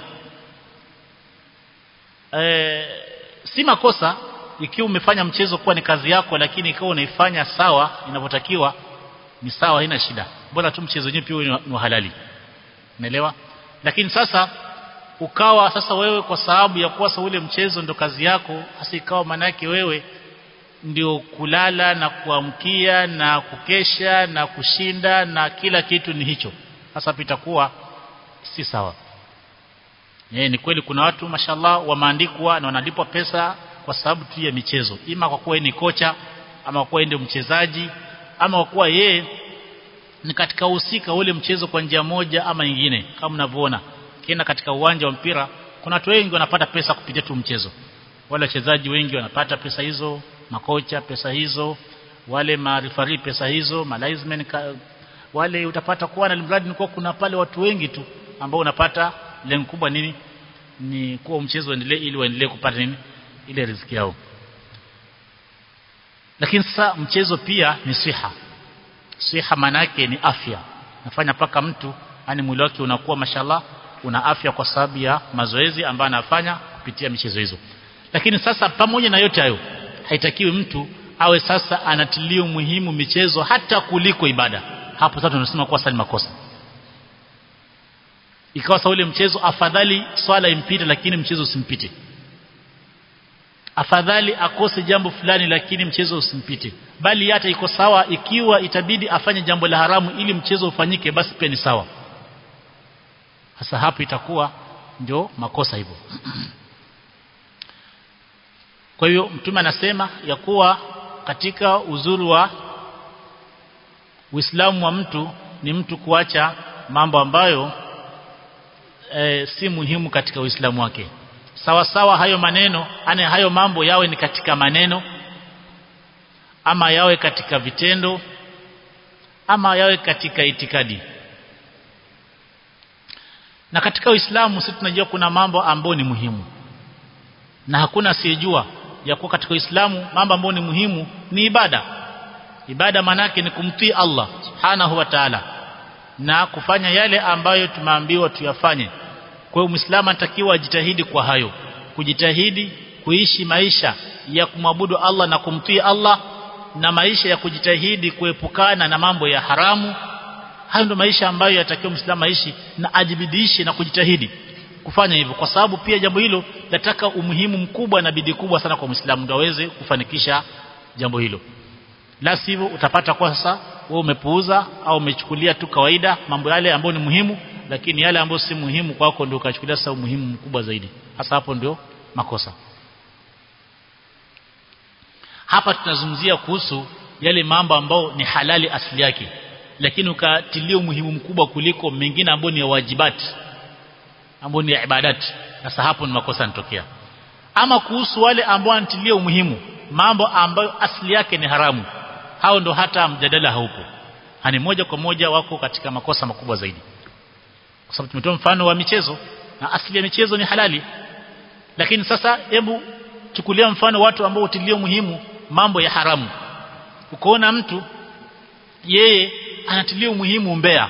e, si makosa ikiwa umefanya mchezo kuwa ni kazi yako lakini ikiwa unaifanya sawa inavyotakiwa ni sawa haina shida bora tu mchezo wenyewe pia ni halali unaelewa lakini sasa ukawa sasa wewe kwa sababu ya kuwa ule mchezo ndo kazi yako hasa ikawa manake wewe ndio kulala na kuamkia na kukesha na kushinda na kila kitu ni hicho sasa pitakuwa si sawa Ye, ni kweli kuna watu mashallah wameandikwa na wanalipwa pesa kwa sababu tu ya michezo ima kwa kuwa ni kocha ama kwa kuwa ndio mchezaji ama kwa kuwa yeye ni katika uhusika ule mchezo kwa njia moja ama nyingine kama mnavyoona kienda katika uwanja wa mpira kuna watu wengi wanapata pesa kupitia tu mchezo wale wachezaji wengi wanapata pesa hizo makocha pesa hizo wale marifari pesa hizo malaismen wale utapata kuwa na mradi ni kuwa kuna pale watu wengi tu ambao unapata lengo kubwa nini ni kuwa mchezo uendelee ili waendelee kupata nini ile riziki yao lakini sasa mchezo pia ni siha siha manake ni afya nafanya paka mtu yani mwili wake unakuwa mashallah una afya kwa sababu ya mazoezi ambayo anafanya kupitia michezo hizo lakini sasa pamoja na yote hayo haitakiwi mtu awe sasa anatilia muhimu michezo hata kuliko ibada hapo sasa tunasema kuwa sali makosa ikawa sa ule mchezo afadhali swala impite lakini mchezo usimpite afadhali akose jambo fulani lakini mchezo usimpite bali hata iko sawa ikiwa itabidi afanye jambo la haramu ili mchezo ufanyike basi pia ni sawa hasa hapo itakuwa ndio makosa hivyo kwa hiyo mtume anasema ya kuwa katika uzuri wa Uislamu wa mtu ni mtu kuacha mambo ambayo e, si muhimu katika Uislamu wake sawa sawa hayo maneno ane hayo mambo yawe ni katika maneno ama yawe katika vitendo ama yawe katika itikadi na katika Uislamu sisi tunajua kuna mambo ambayo ni muhimu na hakuna asiyejua ya kuwa katika Uislamu mambo ambayo ni muhimu ni ibada ibada manake ni kumtii Allah subhanahu wa ta'ala na kufanya yale ambayo tumeambiwa tuyafanye kwa hiyo muislamu anatakiwa ajitahidi kwa hayo kujitahidi kuishi maisha ya kumwabudu Allah na kumtii Allah na maisha ya kujitahidi kuepukana na mambo ya haramu hayo ndio maisha ambayo yatakiwa muislamu aishi na ajibidishe na kujitahidi kufanya hivyo kwa sababu pia jambo hilo nataka umuhimu mkubwa na bidii kubwa sana kwa muislamu ndio aweze kufanikisha jambo hilo la sivyo utapata kwa sasa wewe umepuuza au umechukulia tu kawaida mambo yale ambayo ni muhimu lakini yale ambayo si muhimu kwako ndio ukachukulia sasa umuhimu mkubwa zaidi hasa hapo ndio makosa hapa tunazungumzia kuhusu yale mambo ambayo ni halali asili yake lakini ukatilia umuhimu mkubwa kuliko mengine ambayo ni ya wajibati ambayo ni ya ibadati sasa hapo ni makosa yanatokea ama kuhusu wale ambao wanatilia umuhimu mambo ambayo asili yake ni haramu hao ndo hata mjadala haupo hani moja kwa moja wako katika makosa makubwa zaidi kwa sababu tumetoa mfano wa michezo na asili ya michezo ni halali lakini sasa hebu chukulia mfano watu ambao utilia muhimu mambo ya haramu ukoona mtu yeye anatilia umuhimu mbea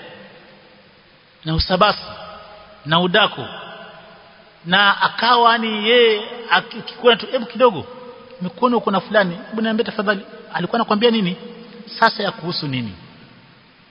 na usabasi na udako na akawa ni yeye akikuwa tu hebu kidogo nimekuona uko na fulani hebu niambie tafadhali alikuwa anakuambia nini sasa ya kuhusu nini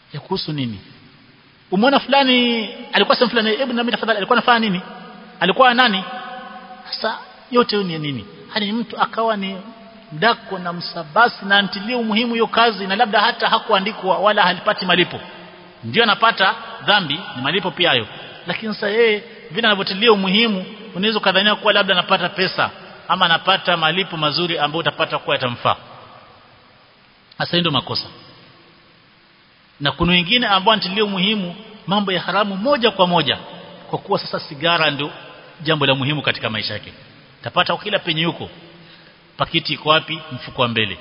ya kuhusu nini umeona fulani alikuwa sehemu fulani hebu niambie tafadhali alikuwa anafanya nini alikuwa nani sasa yote hiyo ni nini hadi mtu akawa ni mdako na msabasi na antilie umuhimu hiyo kazi na labda hata hakuandikwa wala halipati malipo ndio anapata dhambi ni malipo pia hayo lakini sasa yeye vile anavyotilia umuhimu unaweza kadhania kuwa labda anapata pesa ama anapata malipo mazuri ambayo utapata kuwa yatamfaa sasa ndio makosa na kuna wengine ambao anatilia umuhimu mambo ya haramu moja kwa moja kwa kuwa sasa sigara ndio jambo la muhimu katika maisha yake tapata kila penye yuko pakiti iko wapi mfuko wa mbele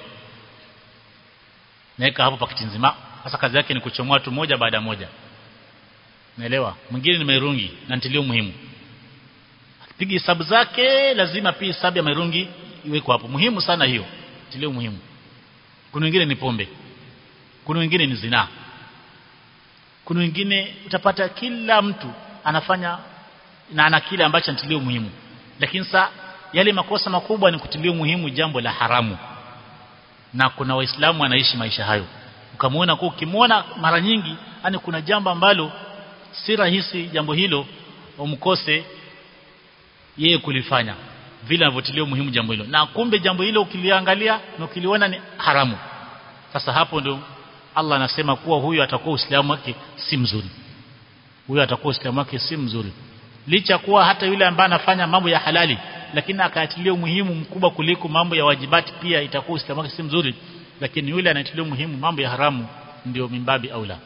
naweka hapo pakiti nzima sasa kazi yake ni kuchomoa tu moja baada moja naelewa mwingine ni mairungi na ntilio muhimu piga hesabu zake lazima pia hesabu ya mairungi iweko hapo muhimu sana hiyo ntilio muhimu kuna wengine ni pombe kuna wengine ni zinaa kuna wengine utapata kila mtu anafanya na ana kile ambacho antilio muhimu lakini sa yale makosa makubwa ni kutilia muhimu jambo la haramu na kuna waislamu wanaishi maisha hayo ukamwona kwa ukimwona mara nyingi yani kuna jambo ambalo si rahisi jambo hilo umkose yeye kulifanya vile anavyotilia muhimu jambo hilo na kumbe jambo hilo ukiliangalia na ukiliona ni haramu sasa hapo ndio Allah anasema kuwa huyu atakuwa uislamu wake si mzuri huyu atakuwa uislamu wake si mzuri licha kuwa hata yule ambaye anafanya mambo ya halali lakini akayatilia umuhimu mkubwa kuliko mambo ya wajibati pia itakuwa uislamu wake si mzuri lakini yule anayetilia umuhimu mambo ya haramu ndio mimbabi aula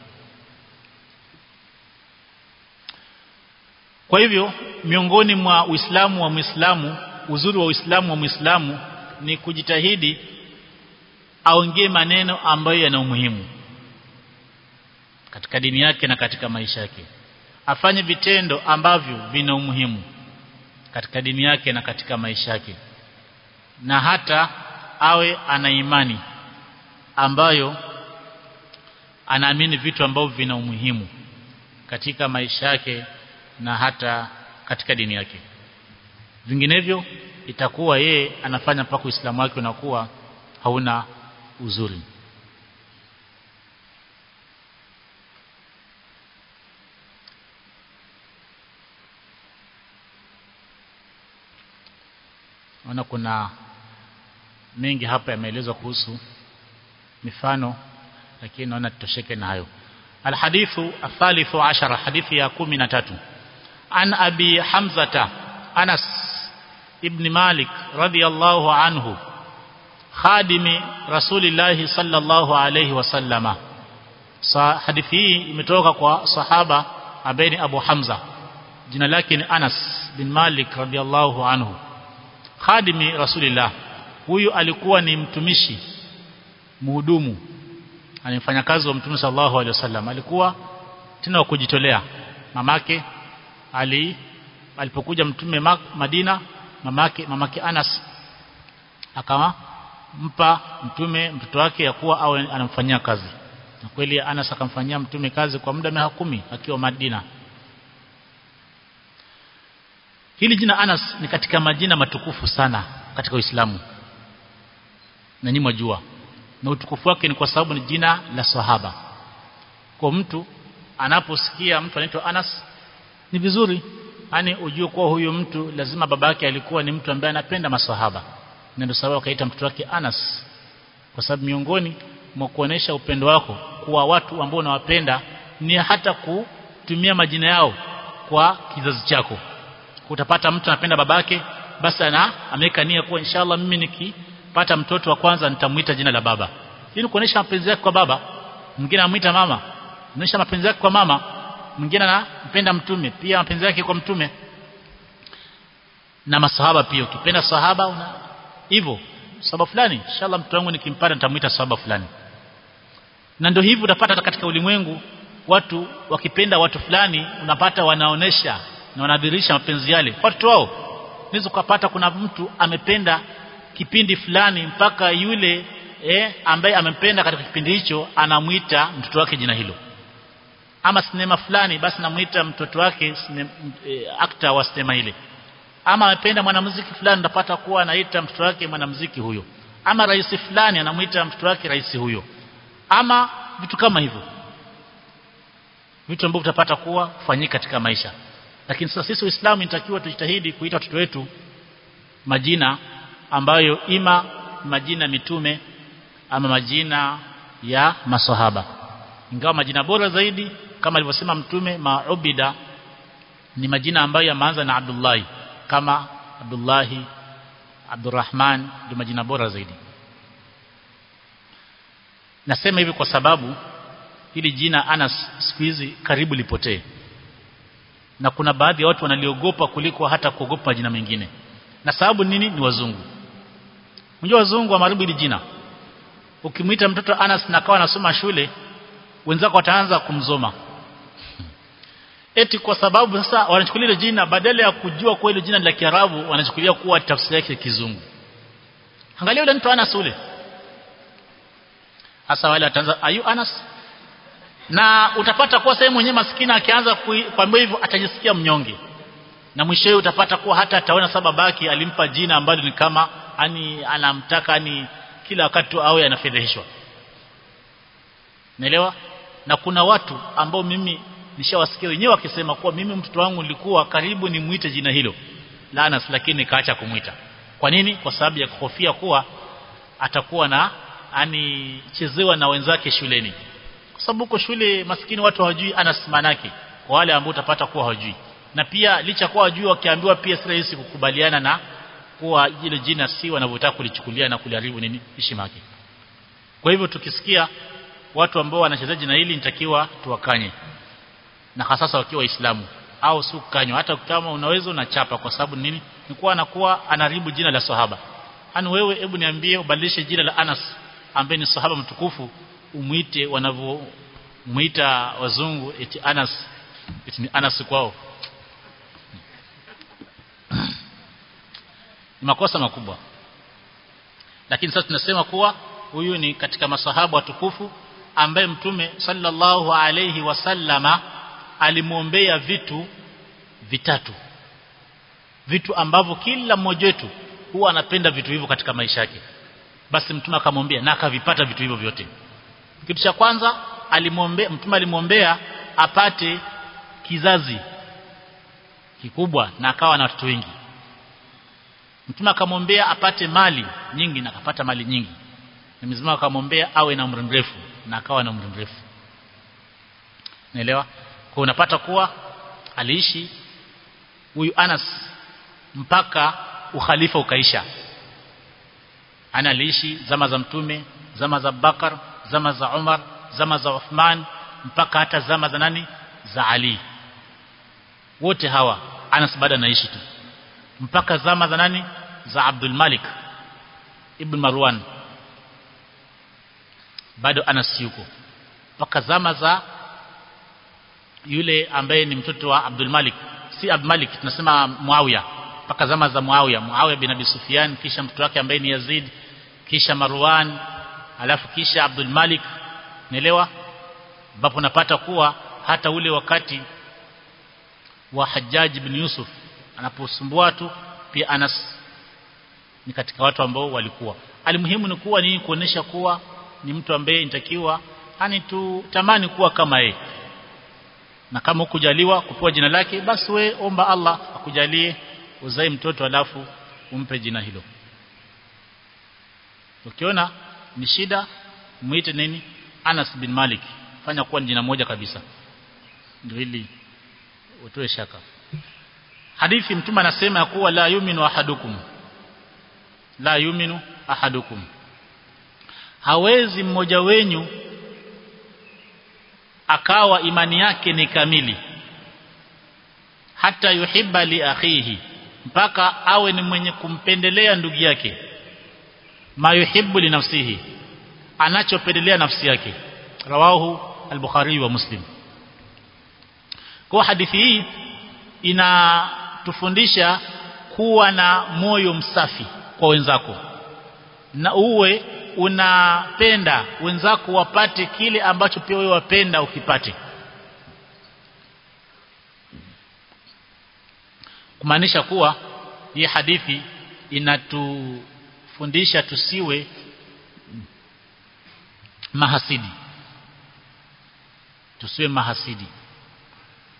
kwa hivyo miongoni mwa uislamu wa muislamu uzuri wa uislamu wa muislamu ni kujitahidi aongee maneno ambayo yana umuhimu katika dini yake na katika maisha yake afanye vitendo ambavyo vina umuhimu katika dini yake na katika maisha yake na hata awe ana imani ambayo anaamini vitu ambavyo vina umuhimu katika maisha yake na hata katika dini yake vinginevyo itakuwa yeye anafanya mpaka uislamu wake unakuwa hauna uzuri naona kuna mengi hapa yameelezwa kuhusu mifano lakini naona tutosheke na hayo alhadithu athalithu ashara hadithi ya kumi na tatu an abi hamzata anas ibn malik radiyallahu anhu khadimi rasulillahi sallallahu alayhi wasallama sa hadithi hii imetoka kwa sahaba ambaye ni abu hamza jina lake ni anas bin malik radiyallahu anhu khadimi rasulillah huyu alikuwa ni mtumishi muhudumu anifanya kazi wa mtume sallallahu alaihi wasallam alikuwa tena wa kujitolea mamake ali alipokuja mtume Madina mamake mamake Anas akampa mtume mtoto wake ya kuwa awe anamfanyia kazi na kweli Anas akamfanyia mtume kazi kwa muda miaka kumi akiwa Madina Hili jina Anas ni katika majina matukufu sana katika Uislamu. Na nyinyi mwajua. Na utukufu wake ni kwa sababu ni jina la sahaba. Kwa mtu anaposikia mtu anaitwa Anas ni vizuri yani ujue kuwa huyu mtu lazima babake alikuwa ni mtu ambaye anapenda maswahaba. Na ndio sababu akaita mtoto wake Anas. Kwa sababu miongoni mwa kuonesha upendo wako kwa watu ambao unawapenda ni hata kutumia majina yao kwa kizazi chako utapata mtu anapenda babake basi ana ameweka nia kuwa inshallah mimi nikipata mtoto wa kwanza nitamuita jina la baba ili kuonesha mapenzi yake kwa baba mwingine anamuita mama kuonesha mapenzi yake kwa mama mwingine anampenda mtume pia mapenzi yake kwa mtume na masahaba pia ukipenda sahaba una hivyo sahaba fulani inshallah mtoto wangu nikimpata nitamuita sahaba fulani na ndio hivyo utapata katika ulimwengu watu wakipenda watu fulani unapata wanaonesha na wanadhihirisha mapenzi yale watu wao unaweza kupata kuna mtu amependa kipindi fulani mpaka yule eh, ambaye amempenda katika kipindi hicho anamuita mtoto wake jina hilo ama sinema fulani basi namuita mtoto wake sine, e, akta wa sinema ile ama amependa mwanamuziki fulani ndapata kuwa anaita mtoto wake mwanamuziki huyo ama rais fulani anamuita mtoto wake rais huyo ama vitu kama hivyo vitu ambavyo tutapata kuwa kufanyika katika maisha lakini sasa sisi Uislamu inatakiwa tujitahidi kuita watoto wetu majina ambayo ima majina mitume ama majina ya maswahaba ingawa majina bora zaidi kama alivyosema mtume maubida ni majina ambayo yameanza na Abdullahi kama Abdullahi Abdurrahman ndio majina bora zaidi nasema hivi kwa sababu hili jina Anas siku hizi karibu lipotee na kuna baadhi ya watu wanaliogopa kuliko hata kuogopa majina mengine na sababu nini ni wazungu unajua wazungu wamaribu hili jina ukimwita mtoto Anas na kawa anasoma shule wenzako wataanza kumzoma eti kwa sababu sasa wanachukulia ile jina badala ya kujua kwa ile jina la Kiarabu wanachukulia kuwa tafsiri yake kizungu angalia yule mtu Anas ule hasa wale wataanza ayu Anas na utapata kuwa sehemu mwenyewe maskini akianza kuambia hivyo atajisikia mnyonge na mwishowe utapata kuwa hata ataona sababaki alimpa jina ambalo ni kama ani anamtaka ani kila wakati awe anafedheheshwa naelewa na kuna watu ambao mimi nishawasikia wenyewe wakisema kuwa mimi mtoto wangu nilikuwa karibu nimuite jina hilo la Anas lakini nikaacha kumuita kwa nini kwa sababu ya kuhofia kuwa atakuwa na ani chezewa na wenzake shuleni kwa sababu huko shule maskini watu hawajui Anas manake kwa wale ambao utapata kuwa hawajui na pia licha kuwa hawajui wakiambiwa pia si rahisi kukubaliana na kuwa ile jina si wanavyotaka kulichukulia na kuliharibu nini heshima yake kwa hivyo tukisikia watu ambao wanachezea jina hili nitakiwa tuwakanye na hasa wakiwa waislamu au si kukanywa hata kama unaweza unachapa kwa sababu nini ni kuwa anakuwa anaribu jina la sahaba ani wewe hebu niambie ubadilishe jina la Anas ambaye ni sahaba mtukufu umuite wanavyomuita wazungu eti Anas eti ni Anas kwao ni makosa makubwa lakini sasa tunasema kuwa huyu ni katika masahaba watukufu ambaye mtume sallallahu alayhi wasallama alimwombea vitu vitatu vitu ambavyo kila mmoja wetu huwa anapenda vitu hivyo katika maisha yake basi mtume akamwombea na akavipata vitu hivyo vyote kitu cha kwanza alimwombea mtume alimwombea apate kizazi kikubwa na akawa na watoto wengi mtume akamwombea apate mali nyingi na akapata mali nyingi na mzima akamwombea awe na umri mrefu na akawa na umri mrefu naelewa kwa unapata kuwa aliishi huyu Anas mpaka ukhalifa ukaisha ana aliishi zama za mtume zama za Bakar zama za Umar zama za Uthman mpaka hata zama za nani za Ali wote hawa Anas bado anaishi tu mpaka zama za nani za Abdul Malik ibn Marwan bado Anas yuko mpaka zama za yule ambaye ni mtoto wa Abdul Malik si Abdul Malik tunasema Muawiya mpaka zama za Muawiya Muawiya bin Abi Sufyan kisha mtoto wake ambaye ni Yazid kisha Marwan alafu kisha Abdul Malik naelewa ambapo napata kuwa hata ule wakati wa Hajjaj bin Yusuf anaposumbua tu pia Anas ni katika watu ambao walikuwa alimuhimu ni kuwa ni kuonesha kuwa ni mtu ambaye inatakiwa yani tu tamani kuwa kama yeye na kama ukujaliwa kupewa jina lake basi we omba Allah akujalie uzae mtoto alafu umpe jina hilo ukiona ni shida muite nini Anas bin Malik fanya kuwa jina moja kabisa ndio ili utoe shaka hadithi mtume anasema ya kuwa la yuminu ahadukum la yuminu ahadukum hawezi mmoja wenyu akawa imani yake ni kamili hata yuhibba li akhihi mpaka awe ni mwenye kumpendelea ndugu yake ma yuhibbu li nafsihi anachopendelea nafsi yake rawahu al-bukhari wa muslim kwa hadithi hii inatufundisha kuwa na moyo msafi kwa wenzako na uwe unapenda wenzako wapate kile ambacho pia wewe wapenda ukipate kumaanisha kuwa hii hadithi inatufundisha tusiwe mahasidi tusiwe mahasidi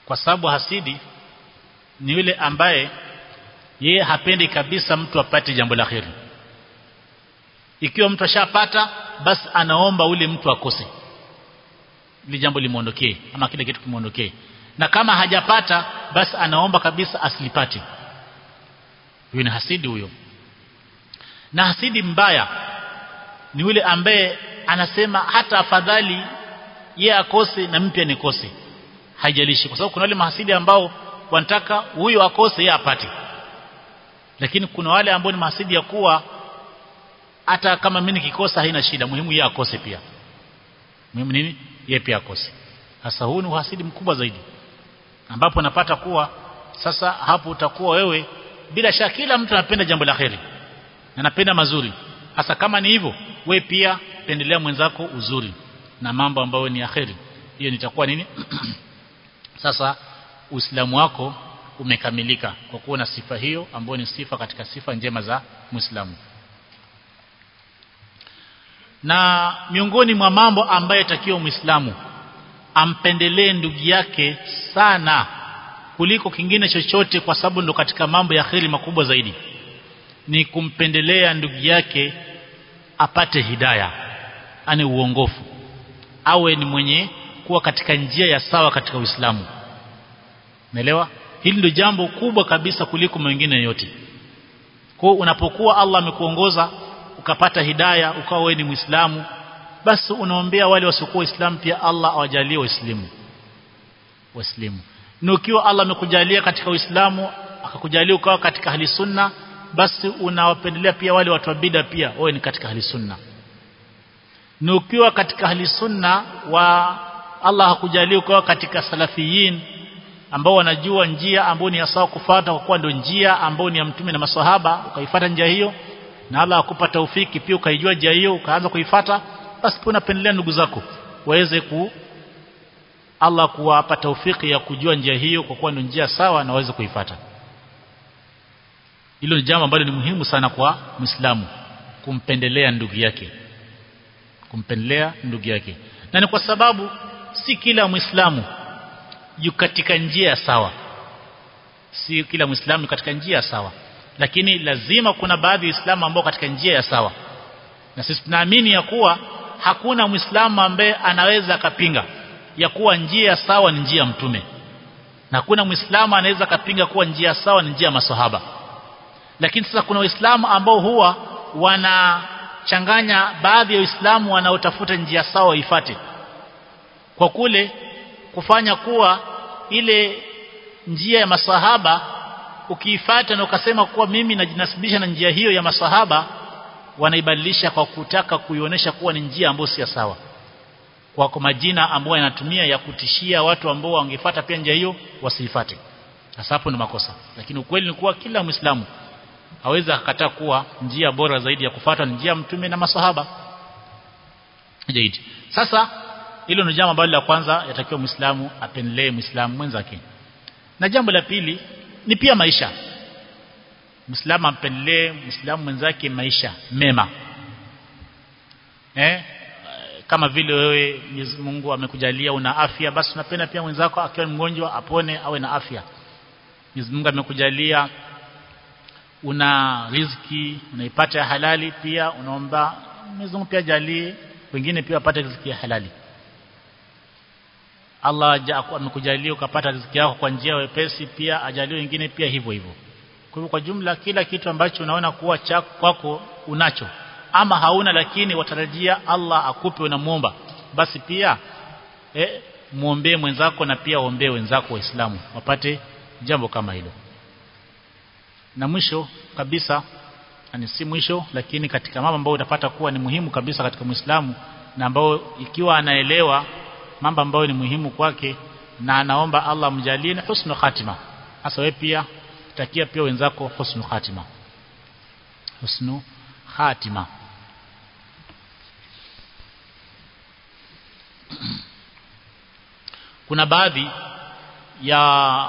kwa sababu hasidi ni yule ambaye yeye hapendi kabisa mtu apate jambo la kheri ikiwa mtu ashapata basi anaomba ule mtu akose ili jambo limuondokee ama kile kitu kimuondokee na kama hajapata basi anaomba kabisa asilipate huyo ni hasidi huyo na hasidi mbaya ni yule ambaye anasema hata afadhali ye akose na mpya nikose haijalishi kwa sababu kuna wale mahasidi ambao wanataka huyo akose yeye apate lakini kuna wale ambao ni mahasidi ya kuwa hata kama mimi nikikosa haina shida muhimu yeye akose pia muhimu nini yeye pia akose sasa huu ni uhasidi mkubwa zaidi ambapo napata kuwa sasa hapo utakuwa wewe bila shaka kila mtu anapenda jambo la kheri na anapenda mazuri hasa kama ni hivyo we pia pendelea mwenzako uzuri na mambo ambayo ni akheri hiyo nitakuwa nini sasa uislamu wako umekamilika kwa kuwa na sifa hiyo ambayo ni sifa katika sifa njema za muislamu na miongoni mwa mambo ambayo takiwa muislamu ampendelee ndugu yake sana kuliko kingine chochote kwa sababu ndo katika mambo ya kheri makubwa zaidi ni kumpendelea ndugu yake apate hidaya ani uongofu awe ni mwenye kuwa katika njia ya sawa katika Uislamu Umeelewa hili ndio jambo kubwa kabisa kuliko mengine yote kwa unapokuwa Allah amekuongoza ukapata hidaya ukawa wewe ni Muislamu basi unaombea wale wasiokuwa Waislamu pia Allah awajalie Waislamu Waislamu na ukiwa Allah amekujalia katika Uislamu akakujalia ukawa katika hali sunna basi unawapendelea pia wale watu wa bid'a pia wewe ni katika hali sunna na ukiwa katika hali sunna wa Allah hakujalia ukawa katika salafiyin ambao wanajua njia ambayo ni sawa kufuata kwa kuwa ndio njia ambayo ni ya mtume na maswahaba ukaifuata njia hiyo na Allah akupa taufiki pia ukaijua njia hiyo ukaanza kuifuata basi pia unapendelea ndugu zako waweze ku Allah kuwapa taufiki ya kujua njia hiyo kwa kuwa ndio njia sawa na waweze kuifuata hilo ni jambo ambalo ni muhimu sana kwa Muislamu kumpendelea ndugu yake kumpendelea ndugu yake na ni kwa sababu si kila Muislamu yu katika njia sawa si kila Muislamu katika njia sawa lakini lazima kuna baadhi ya Waislamu ambao katika njia ya sawa na sisi tunaamini ya kuwa hakuna Muislamu ambaye anaweza akapinga ya kuwa njia sawa ni njia ya mtume na hakuna Muislamu anaweza akapinga kuwa njia sawa ni njia ya maswahaba lakini sasa kuna waislamu ambao huwa wanachanganya baadhi ya waislamu wanaotafuta njia sawa waifate kwa kule kufanya kuwa ile njia ya masahaba ukiifata na ukasema kuwa mimi najinasibisha na njia hiyo ya masahaba wanaibadilisha kwa kutaka kuionyesha kuwa ni njia ambayo si sawa kwa kwa majina ambayo yanatumia ya kutishia watu ambao wangefuata pia njia hiyo wasiifate sasa hapo ni makosa lakini ukweli ni kuwa kila muislamu hawezi akakataa kuwa njia bora zaidi ya kufuata ni njia mtume na masahaba jaidi sasa hilo ni jambo ambalo la kwanza yatakiwa muislamu apendelee muislamu mwenzake na jambo la pili ni pia maisha muislamu ampendelee muislamu mwenzake maisha mema eh kama vile wewe Mwenyezi Mungu amekujalia una afya basi unapenda pia mwenzako akiwa mgonjwa apone awe na afya Mwenyezi Mungu amekujalia una riziki unaipata ya halali pia unaomba Mwenyezi Mungu pia jalie wengine pia wapate riziki ya halali Allah amekujalia ukapata riziki yako kwa njia wepesi pia ajalie wengine pia hivyo hivyo kwa hivyo kwa jumla kila kitu ambacho unaona kuwa chako kwako unacho ama hauna lakini watarajia Allah akupe unamuomba basi pia eh, muombee mwenzako na pia ombee wenzako waislamu wapate jambo kama hilo na mwisho kabisa ni si mwisho lakini katika mambo ambayo utapata kuwa ni muhimu kabisa katika Muislamu na ambao ikiwa anaelewa mambo ambayo ni muhimu kwake na anaomba Allah mjalie ni husnul khatima hasa wewe pia takia pia wenzako husnul khatima husnul khatima kuna baadhi ya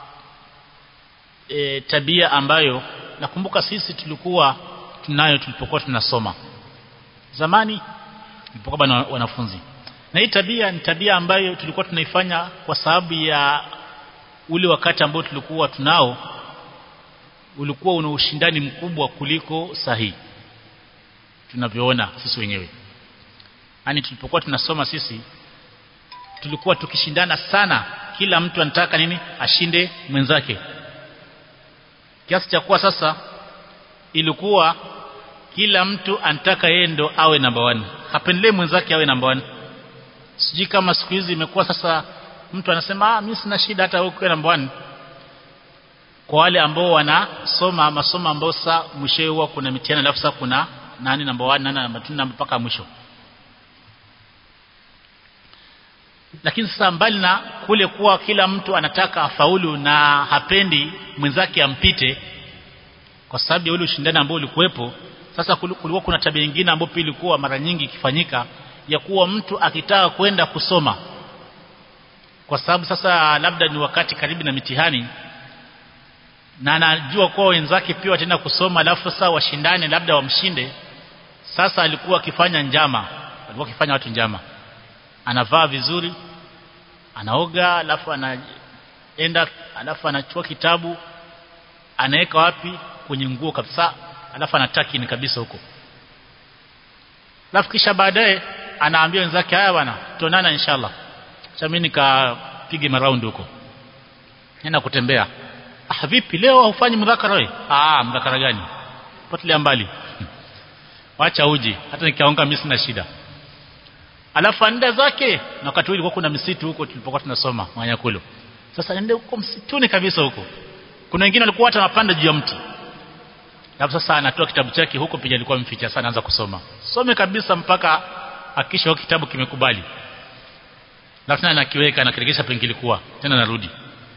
e, tabia ambayo nakumbuka sisi tulikuwa tunayo tulipokuwa tunasoma zamani tulipokuwa bado wanafunzi na hii tabia ni tabia ambayo tulikuwa tunaifanya kwa sababu ya ule wakati ambao tulikuwa tunao ulikuwa una ushindani mkubwa kuliko sahihi tunavyoona sisi wenyewe yani tulipokuwa tunasoma sisi tulikuwa tukishindana sana kila mtu anataka nini ashinde mwenzake kiasi cha kuwa sasa ilikuwa kila mtu anataka yeye ndo awe namba 1 hapendelee mwenzake awe namba 1 sijui kama siku hizi imekuwa sasa mtu anasema ah mimi sina shida hata wewe uwe namba 1 kwa wale ambao wanasoma masomo ambao sasa mwisho huwa kuna mitihani alafu sasa kuna nani namba 1 nani namba 2 namba mpaka mwisho lakini sasa mbali na kule kuwa kila mtu anataka afaulu na hapendi mwenzake ampite kwa sababu ya ule ushindani ambao ulikuwepo sasa kulikuwa kuna tabia nyingine ambayo pia ilikuwa mara nyingi ikifanyika ya kuwa mtu akitaka kwenda kusoma kwa sababu sasa labda ni wakati karibu na mitihani na anajua kuwa wenzake pia wataenda kusoma alafu sasa washindane labda wamshinde sasa alikuwa akifanya njama alikuwa akifanya watu njama anavaa vizuri anaoga alafu anaenda alafu anachukua kitabu anaweka wapi kwenye nguo kabisa alafu anataki ni kabisa huko alafu kisha baadaye anaambia wenzake haya bwana tuonana inshallah acha mimi nikapige maraundi huko nenda kutembea ah vipi leo haufanyi mdhakara wewe ah mdhakara gani potelea mbali wacha uji hata nikiaonga mimi sina shida alafu anda zake na wakati ulikuwa kuna misitu huko tulipokuwa tunasoma Manyakulo sasa ende huko msituni kabisa huko kuna wengine walikuwa hata wanapanda juu ya mti alafu sasa anatoa kitabu chake huko pia alikuwa mficha sana anaanza kusoma some kabisa mpaka akisha kitabu kimekubali alafu tena anakiweka anakiregesha penye kilikuwa tena narudi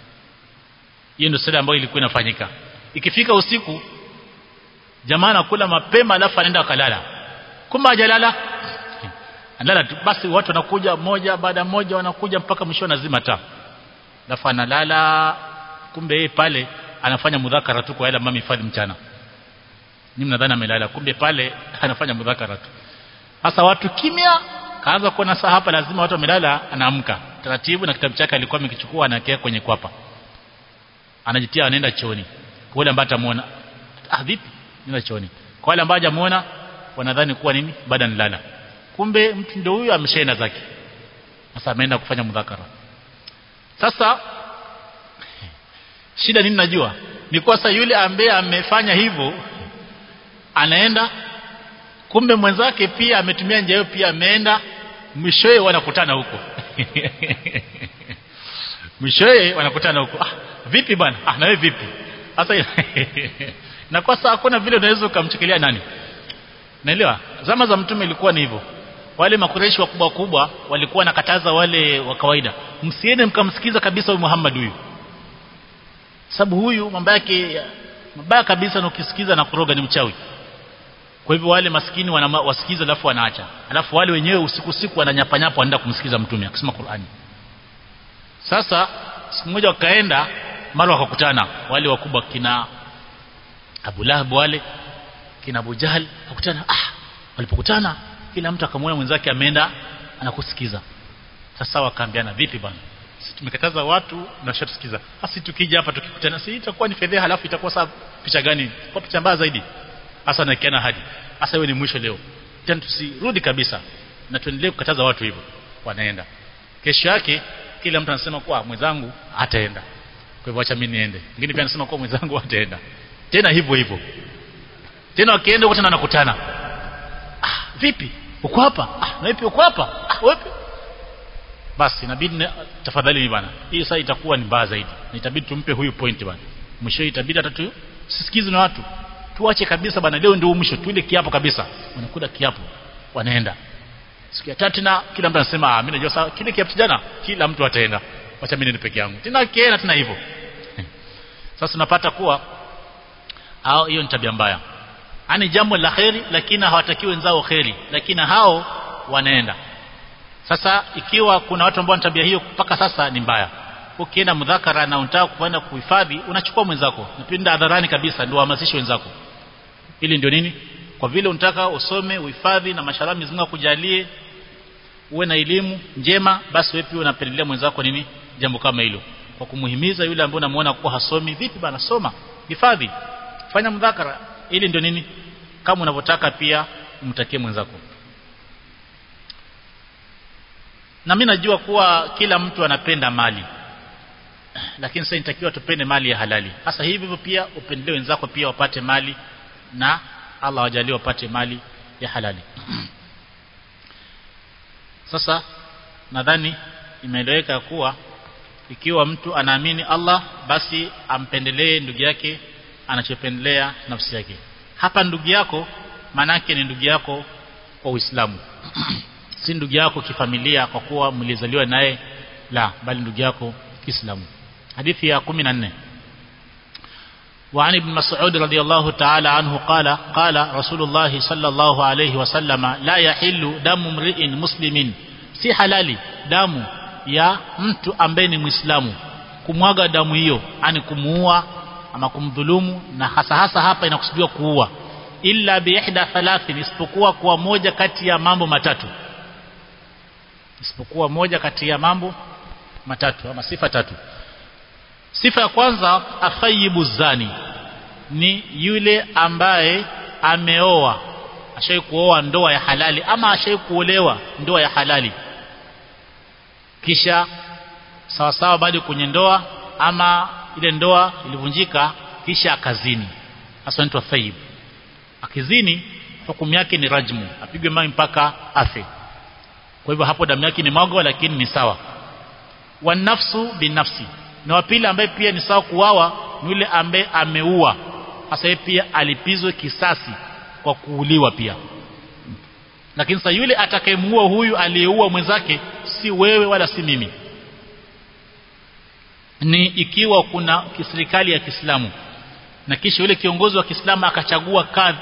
hiyo ndio sala ambayo ilikuwa inafanyika ikifika usiku jamaa anakula mapema alafu anaenda akalala kumbe hajalala analala tu basi watu wanakuja moja baada moja wanakuja mpaka mwisho anazima taa alafu analala kumbe yeye pale anafanya mudhakara tu kwa yale mama hifadhi mchana ni mnadhani amelala kumbe pale anafanya mudhakara tu sasa watu kimya kaanza kuona saa hapa lazima watu wamelala anaamka taratibu na kitabu chake alikuwa amekichukua anakia kwenye kwapa anajitia anaenda chooni kwa yule ambaye atamuona ah vipi nenda chooni kwa wale ambao hajamuona wanadhani kuwa nini baada nilala kumbe mtu ndio huyo ameshaenda zake sasa ameenda kufanya mudhakara sasa shida nini najua ni kwa sasa yule ambaye amefanya hivyo anaenda kumbe mwenzake pia ametumia njia hiyo pia ameenda mwishowe wanakutana huko mwishowe wanakutana huko ah vipi bwana ah na wewe vipi sasa na kwa sasa hakuna vile unaweza ukamchukilia nani naelewa zama za mtume ilikuwa ni hivyo wale makureshi wakubwa kubwa walikuwa nakataza wale wa kawaida msiende mkamsikiza kabisa huyu Muhammad huyu sababu huyu mambo yake mabaya kabisa na ukisikiza na kuroga ni mchawi kwa hivyo wale maskini wana wasikiza alafu wanaacha alafu wale wenyewe usiku usiku wananyapanyapa wanaenda kumsikiza mtume akisema Qur'ani sasa siku moja wakaenda mara wakakutana wale wakubwa kina Abu Lahab wale kina Abu Jahl wakutana ah walipokutana kila mtu akamwona mwenzake ameenda anakusikiza sasa wakaambiana vipi bwana sisi tumekataza watu na shatusikiza basi tukija hapa tukikutana si itakuwa ni fedheha halafu itakuwa saa picha gani kwa picha mbaya zaidi hasa nakiana hadi hasa wewe ni mwisho leo tena tusirudi kabisa na tuendelee kukataza watu hivyo wanaenda kesho yake kila mtu anasema kwa mwenzangu hataenda kwa hivyo acha mimi niende mwingine pia anasema kwa mwenzangu hataenda tena hivyo hivyo tena wakienda wote wanakutana ah vipi uko hapa ah na vipi uko hapa ah wapi basi inabidi tafadhali ni bana hii sasa itakuwa ni mbaya zaidi na itabidi tumpe huyu point bana mwisho itabidi hata tu sisikize na watu tuache kabisa bana leo ndio mwisho tuile kiapo kabisa wanakula kiapo wanaenda siku ya tatu na kila mtu anasema ah mimi najua sawa kile kiapo jana kila mtu ataenda acha mimi niende peke yangu tena kienda tena hivyo sasa tunapata kuwa hao hiyo ni tabia mbaya ani jambo la kheri lakini hawatakiwi wenzao kheri lakini hao wanaenda sasa ikiwa kuna watu ambao tabia hiyo mpaka sasa ni mbaya ukienda mudhakara na unataka kwenda kuhifadhi unachukua mwenzako napinda hadharani kabisa ndio uhamasishe wenzako ili ndio nini kwa vile unataka usome uhifadhi na mashallah Mwenyezi Mungu akujalie uwe na elimu njema basi wewe pia unapendelea mwenzako nini jambo kama hilo kwa kumuhimiza yule ambaye unamuona kuwa hasomi vipi bana soma hifadhi fanya mdhakara ili ndio nini kama unavyotaka pia umtakie mwenzako na mimi najua kuwa kila mtu anapenda mali lakini sasa inatakiwa tupende mali ya halali hasa hivi hivyo pia upendelee wenzako pia wapate mali na Allah wajalie wapate mali ya halali sasa nadhani imeeleweka kuwa ikiwa mtu anaamini Allah basi ampendelee ndugu yake anachopendelea nafsi yake hapa ndugu yako manake ni ndugu yako kwa Uislamu si ndugu yako kifamilia kwa kuwa mlizaliwa naye la bali ndugu yako Kiislamu hadithi ya 14 وعن ابن مسعود رضي الله تعالى عنه قال قال رسول الله صلى الله عليه وسلم لا يحل دم امرئ مسلم si halali damu ya mtu ambaye ni muislamu kumwaga damu hiyo ani kumuua ama kumdhulumu na hasa hasa hapa inakusudiwa kuua illa bi ihda thalathin isipokuwa kwa moja kati ya mambo matatu isipokuwa moja kati ya mambo matatu ama sifa tatu sifa ya kwanza afayibu zani ni yule ambaye ameoa ashai kuoa ndoa ya halali ama ashai kuolewa ndoa ya halali kisha sawa sawa bado kwenye ndoa ama ile ndoa ilivunjika kisha akazini hasa anaitwa thayib akizini hukumu yake ni rajmu apigwe mawe mpaka afe kwa hivyo hapo damu yake ni mwagwa lakini ni sawa wanafsu binafsi na wa pili ambaye pia ni sawa kuwawa ni yule ambaye ameua hasa pia alipizwe kisasi kwa kuuliwa pia lakini sasa yule atakayemuua huyu aliyeua mwenzake si wewe wala si mimi ni ikiwa kuna serikali ya Kiislamu na kisha yule kiongozi wa Kiislamu akachagua kadhi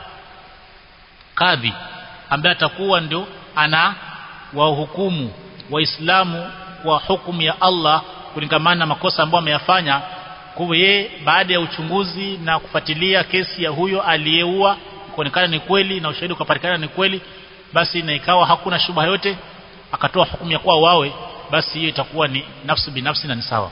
kadhi ambaye atakuwa ndio ana wahukumu waislamu kwa hukumu ya Allah kulingamana na makosa ambayo ameyafanya kwa yeye baada ya uchunguzi na kufuatilia kesi ya huyo aliyeua kuonekana ni kweli na ushahidi ukapatikana ni kweli basi na ikawa hakuna shubha yote akatoa hukumu ya kuwa wawe basi hiyo itakuwa ni nafsi binafsi na ni sawa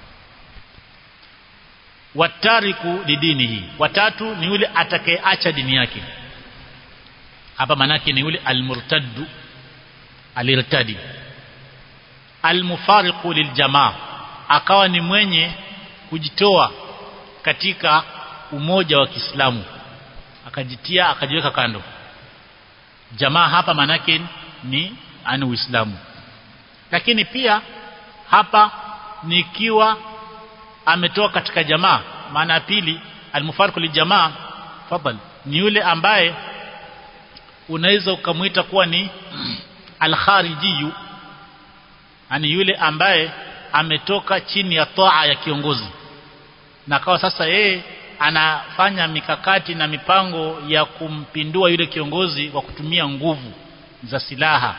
watariku lidinihi watatu ni yule atakayeacha dini yake hapa manake ni yule almurtaddu alirtadi almufariqu liljamaa akawa ni mwenye kujitoa katika umoja wa Kiislamu akajitia akajiweka kando jamaa hapa manake ni ani Uislamu lakini pia hapa nikiwa ametoa katika jamaa maana ya pili almufariqu lijamaa fadhal ni yule ambaye unaweza ukamwita kuwa ni alkharijiyu yani yule ambaye ametoka chini ya toa ya kiongozi na kawa sasa yeye anafanya mikakati na mipango ya kumpindua yule kiongozi kwa kutumia nguvu za silaha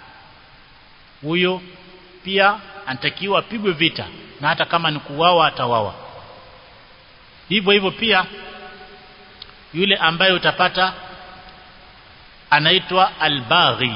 huyo pia anatakiwa apigwe vita na hata kama ni kuwawa atawawa hivyo hivyo pia yule ambaye utapata anaitwa albaghi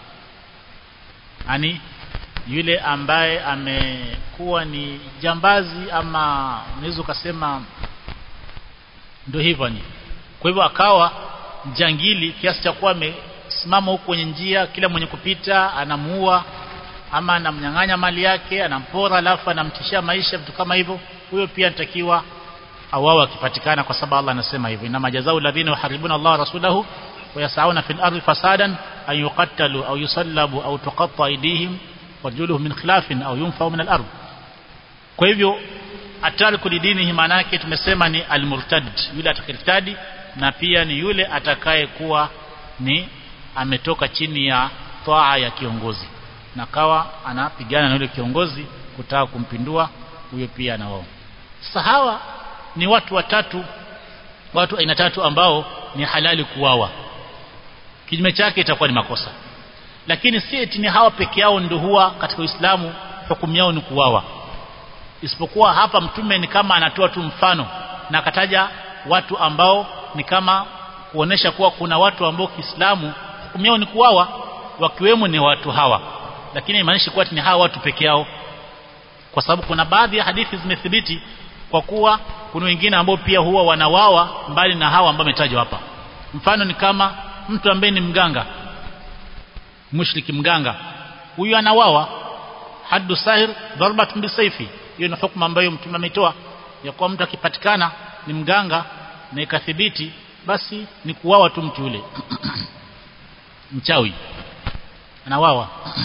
yani yule ambaye amekuwa ni jambazi ama unaweza ukasema ndio hivyo ni kwa hivyo akawa jangili kiasi cha kuwa amesimama huko kwenye njia kila mwenye kupita anamuua ama anamnyang'anya mali yake anampora alafu anamtishia maisha vitu kama hivyo huyo pia anatakiwa awawa akipatikana kwa sababu Allah anasema hivyo inama jazau alladhina yuharibuna Allah rasulahu ويسعون في الأرض فسادا أن يقتلوا أو يصلبوا أو تقطع أيديهم وارجلهم من خلاف أو ينفوا من الأرض kwa hivyo atariku lidinihi maana yake tumesema ni almurtad yule atakirtadi na pia ni yule atakaye kuwa ni ametoka chini ya toa ya kiongozi na kawa anapigana na yule kiongozi kutaka kumpindua huyo pia na wao sasa hawa ni watu watatu watu aina tatu ambao ni halali kuwawa kinyume chake itakuwa ni makosa lakini si eti ni hawa peke yao ndio huwa katika Uislamu hukumu yao ni kuwawa isipokuwa hapa mtume ni kama anatoa tu mfano na akataja watu ambao ni kama kuonesha kuwa kuna watu ambao Kiislamu hukumu yao ni kuwawa wakiwemo ni watu hawa lakini haimaanishi kuwa ni hawa watu peke yao kwa sababu kuna baadhi ya hadithi zimethibiti kwa kuwa kuna wengine ambao pia huwa wanawawa mbali na hawa ambao wametajwa hapa mfano ni kama mtu ambaye ni mganga mushriki mganga huyu anawawa haddu sahir darbatun bisayfi hiyo ni hukumu ambayo mtume ametoa ya kuwa mtu akipatikana ni mganga na ikathibiti basi ni kuwawa tu mtu yule mchawi anawawa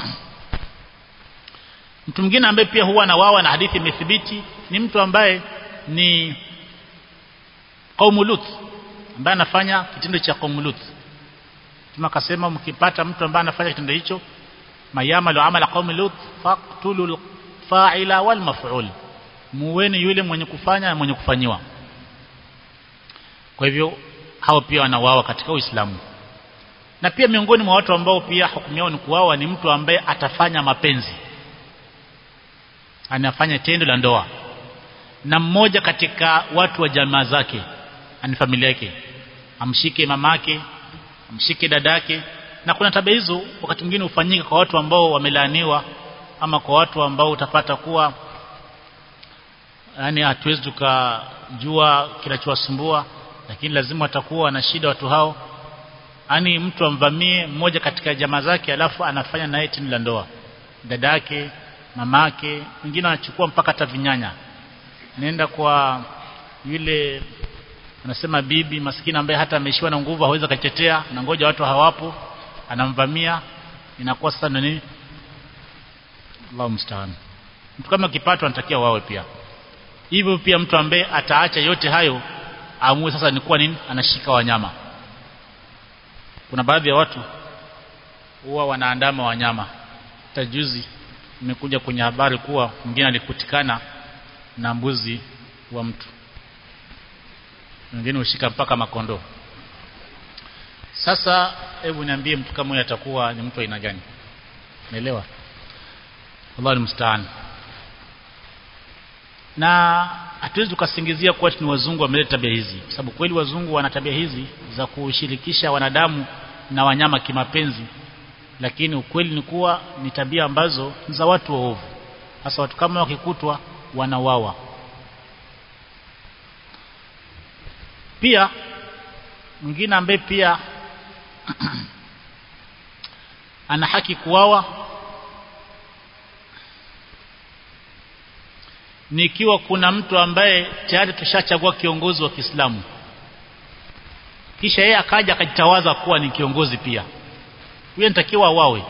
mtu mwingine ambaye pia huwa anawawa na hadithi imethibiti ni mtu ambaye ni qaumu lut ambaye anafanya kitendo cha qaumu lut tuma akasema mkipata mtu ambaye anafanya kitendo hicho mayamalu amala qaumi lut faqtulul fa'ila wal maf'ul muweni yule mwenye kufanya na mwenye kufanyiwa kwa hivyo hao pia wanawawa katika Uislamu na pia miongoni mwa watu ambao pia hukumu yao ni kuwawa ni mtu ambaye atafanya mapenzi anafanya tendo la ndoa na mmoja katika watu wa jamaa zake ani familia yake amshike mamake amshike dadake na kuna tabia hizo wakati mwingine hufanyika kwa watu ambao wamelaaniwa ama kwa watu ambao utapata kuwa yani hatuwezi tukajua kinachowasumbua lakini lazima watakuwa na shida watu hao yani mtu amvamie mmoja katika jamaa zake alafu anafanya naye tendo la ndoa dadake mamake wengine wanachukua mpaka hata vinyanya nenda kwa yule anasema bibi maskini ambaye hata ameishiwa na nguvu hawezi kachetea na ngoja watu hawapo anamvamia inakuwa sasa nini Allahu mstaan mtu kama kipato anatakiwa wawe pia hivyo pia mtu ambaye ataacha yote hayo amue sasa ni kuwa nini anashika wanyama kuna baadhi ya watu huwa wanaandama wanyama tajuzi imekuja kwenye habari kuwa mwingine alikutikana na mbuzi wa mtu mwingine ushika mpaka makondoo sasa hebu niambie mtu kama huyu atakuwa ni mtu aina gani naelewa Allah mstaan na hatuwezi tukasingizia kuwa ni wazungu wameleta tabia hizi sababu kweli wazungu wana tabia hizi za kushirikisha wanadamu na wanyama kimapenzi lakini ukweli ni kuwa ni tabia ambazo ni za watu waovu hasa watu kama wakikutwa wanawawa pia mwingine ambaye pia ana haki kuwawa ni ikiwa kuna mtu ambaye tayari tushachagua kiongozi wa Kiislamu kisha yeye akaja akajitawaza kuwa ni kiongozi pia huyo nitakiwa wawe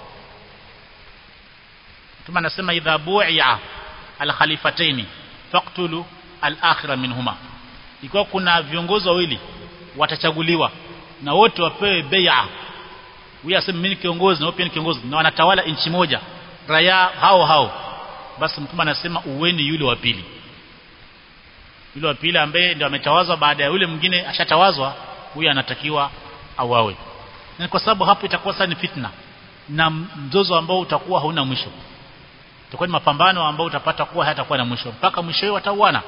Mtume anasema idha bu'i'a al-khalifataini faqtulu al-akhira minhuma ikiwa kuna viongozi wawili watachaguliwa na wote wapewe bai'a huyu aseme mimi ni kiongozi na wewe pia ni kiongozi na wanatawala nchi moja raia hao hao basi mtume anasema uweni yule wa pili yule wa pili ambaye ndio ametawazwa baada ya yule mwingine ashatawazwa huyu anatakiwa awawe na kwa sababu hapo itakuwa sasa ni fitna na mzozo ambao utakuwa hauna mwisho itakuwa ni mapambano ambao utapata kuwa hayatakuwa na mwisho mpaka mwisho watauana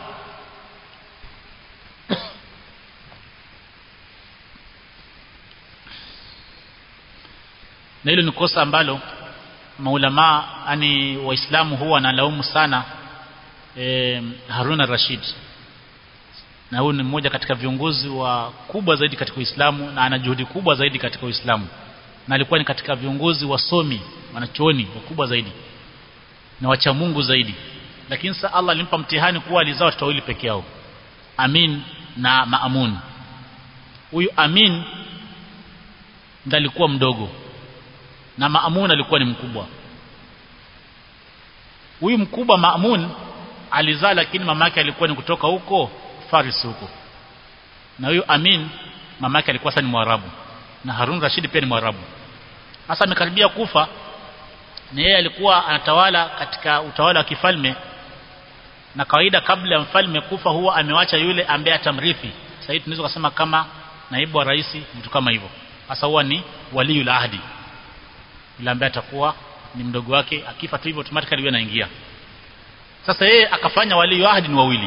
na hilo ni kosa ambalo maulama yani waislamu huwa wanalaumu sana e, Harun al-Rashid na huyu ni mmoja katika viongozi wa kubwa zaidi katika Uislamu na ana juhudi kubwa zaidi katika Uislamu na alikuwa ni katika viongozi wasomi wanachuoni wakubwa zaidi na wacha Mungu zaidi lakini sasa Allah alimpa mtihani kuwa alizaa watoto wawili peke yao Amin na Maamun huyu Amin ndiye alikuwa mdogo na Maamun alikuwa ni mkubwa huyu mkubwa Maamun alizaa lakini mamake alikuwa ni kutoka huko Faris huko na huyu Amin mamake alikuwa sasa ni Mwarabu na Harun Rashid pia ni Mwarabu sasa amekaribia kufa na yeye alikuwa anatawala katika utawala wa kifalme na kawaida kabla ya mfalme kufa huwa amewacha yule ambaye atamrithi sasa hivi tunaweza kusema kama naibu wa rais mtu kama hivyo sasa huwa ni waliul ahdi yule ambaye atakuwa ni mdogo wake akifa tu hivyo automatically yeye anaingia sasa yeye akafanya waliul ahdi ni wawili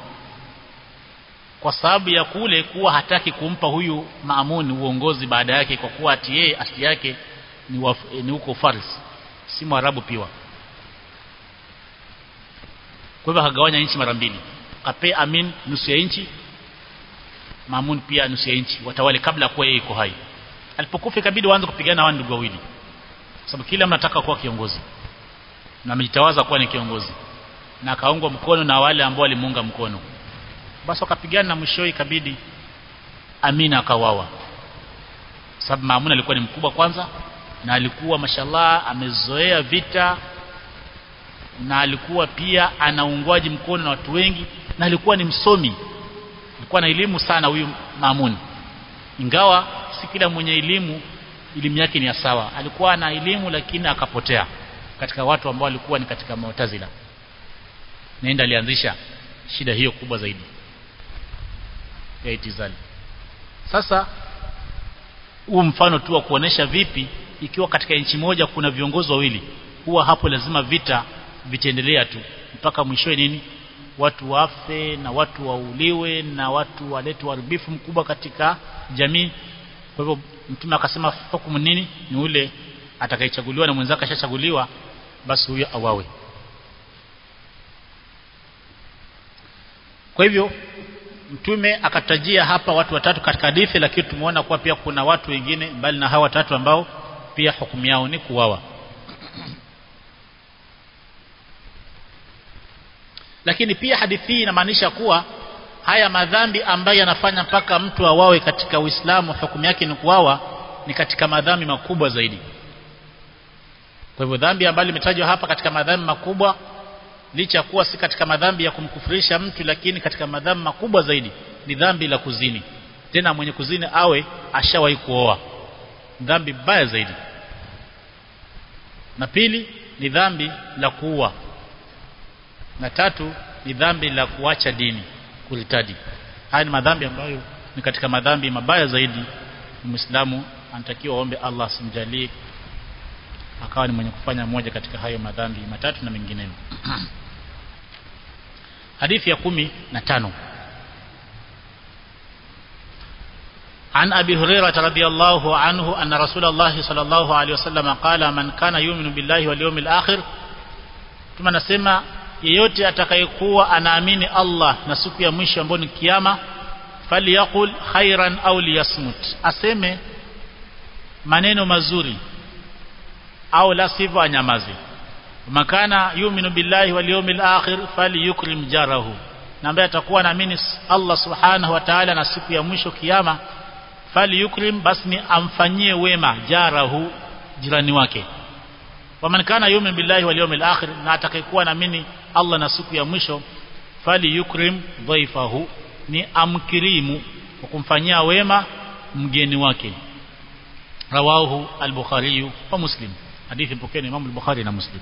kwa sababu ya kule kuwa hataki kumpa huyu Maamun uongozi baada yake kwa kuwa ati yeye asili yake ni, waf, ni huko Faris si Mwarabu piwa kwa hivyo akagawanya nchi mara mbili akape Amin nusu ya nchi Mamun pia nusu ya nchi watawale kabla kuwa yeye iko hai alipokufa ikabidi waanze kupigana wao ndugu wawili kwa sababu kila mnataka kuwa kiongozi na amejitawaza kuwa ni kiongozi na akaungwa mkono na wale ambao walimuunga mkono basi wakapigana na mwisho ikabidi Amina akawawa sababu Mamun alikuwa ni mkubwa kwanza na alikuwa mashallah amezoea vita na alikuwa pia anaungwaji mkono na watu wengi na alikuwa ni msomi alikuwa na elimu sana huyu Mamun ingawa si kila mwenye elimu elimu yake ni ya sawa alikuwa na elimu lakini akapotea katika watu ambao walikuwa ni katika Mu'tazila naenda alianzisha shida hiyo kubwa zaidi ya itizali sasa huu mfano tu wa kuonesha vipi ikiwa katika nchi moja kuna viongozi wawili huwa hapo lazima vita vitaendelea tu mpaka mwishowe nini watu wafe na watu wauliwe na watu walete uharibifu mkubwa katika jamii kwa hivyo mtume akasema hukumu nini ni ule atakayechaguliwa na mwenzake ashachaguliwa basi huyo awawe kwa hivyo mtume akatajia hapa watu watatu katika hadithi lakini tumeona kuwa pia kuna watu wengine mbali na hawa watatu ambao pia hukumu yao ni kuwawa lakini pia hadithi hii inamaanisha kuwa haya madhambi ambayo yanafanya mpaka mtu awawe katika Uislamu hukumu yake ni kuwawa ni katika madhambi makubwa zaidi kwa hivyo dhambi ambalo limetajwa hapa katika madhambi makubwa licha kuwa si katika madhambi ya kumkufurisha mtu lakini katika madhambi makubwa zaidi ni dhambi la kuzini tena mwenye kuzini awe ashawahi kuoa dhambi baya zaidi na pili ni dhambi la kuua na tatu ni dhambi la kuacha dini kulitadi haya ni madhambi ambayo ni katika madhambi mabaya zaidi muislamu anatakiwa aombe Allah simjalie akawa ni mwenye kufanya moja katika hayo madhambi matatu na mengineyo hadithi ya kumi na tano عن أبي هريرة رضي الله عنه أن رسول الله صلى الله عليه وسلم قال من كان يؤمن بالله واليوم الآخر ثم نسمع yeyote atakayekuwa anaamini Allah na siku ya mwisho ambayo ni kiyama falyakul khairan au liyasmut aseme maneno mazuri au la sivyo anyamaze makana yuminu billahi wal yawmil akhir falyukrim jarahu na ambaye atakuwa anaamini Allah subhanahu wa ta'ala na siku ya mwisho kiyama falyukrim basi ni amfanyie wema jarahu jirani wake waman kana yumin billahi wal yawmil akhir na atakayekuwa naamini Allah na siku ya mwisho fali yukrim dhaifahu ni amkirimu kwa kumfanyia wema mgeni wake rawahu al-bukhari wa muslim hadithi mpokeni Imam al-Bukhari na Muslim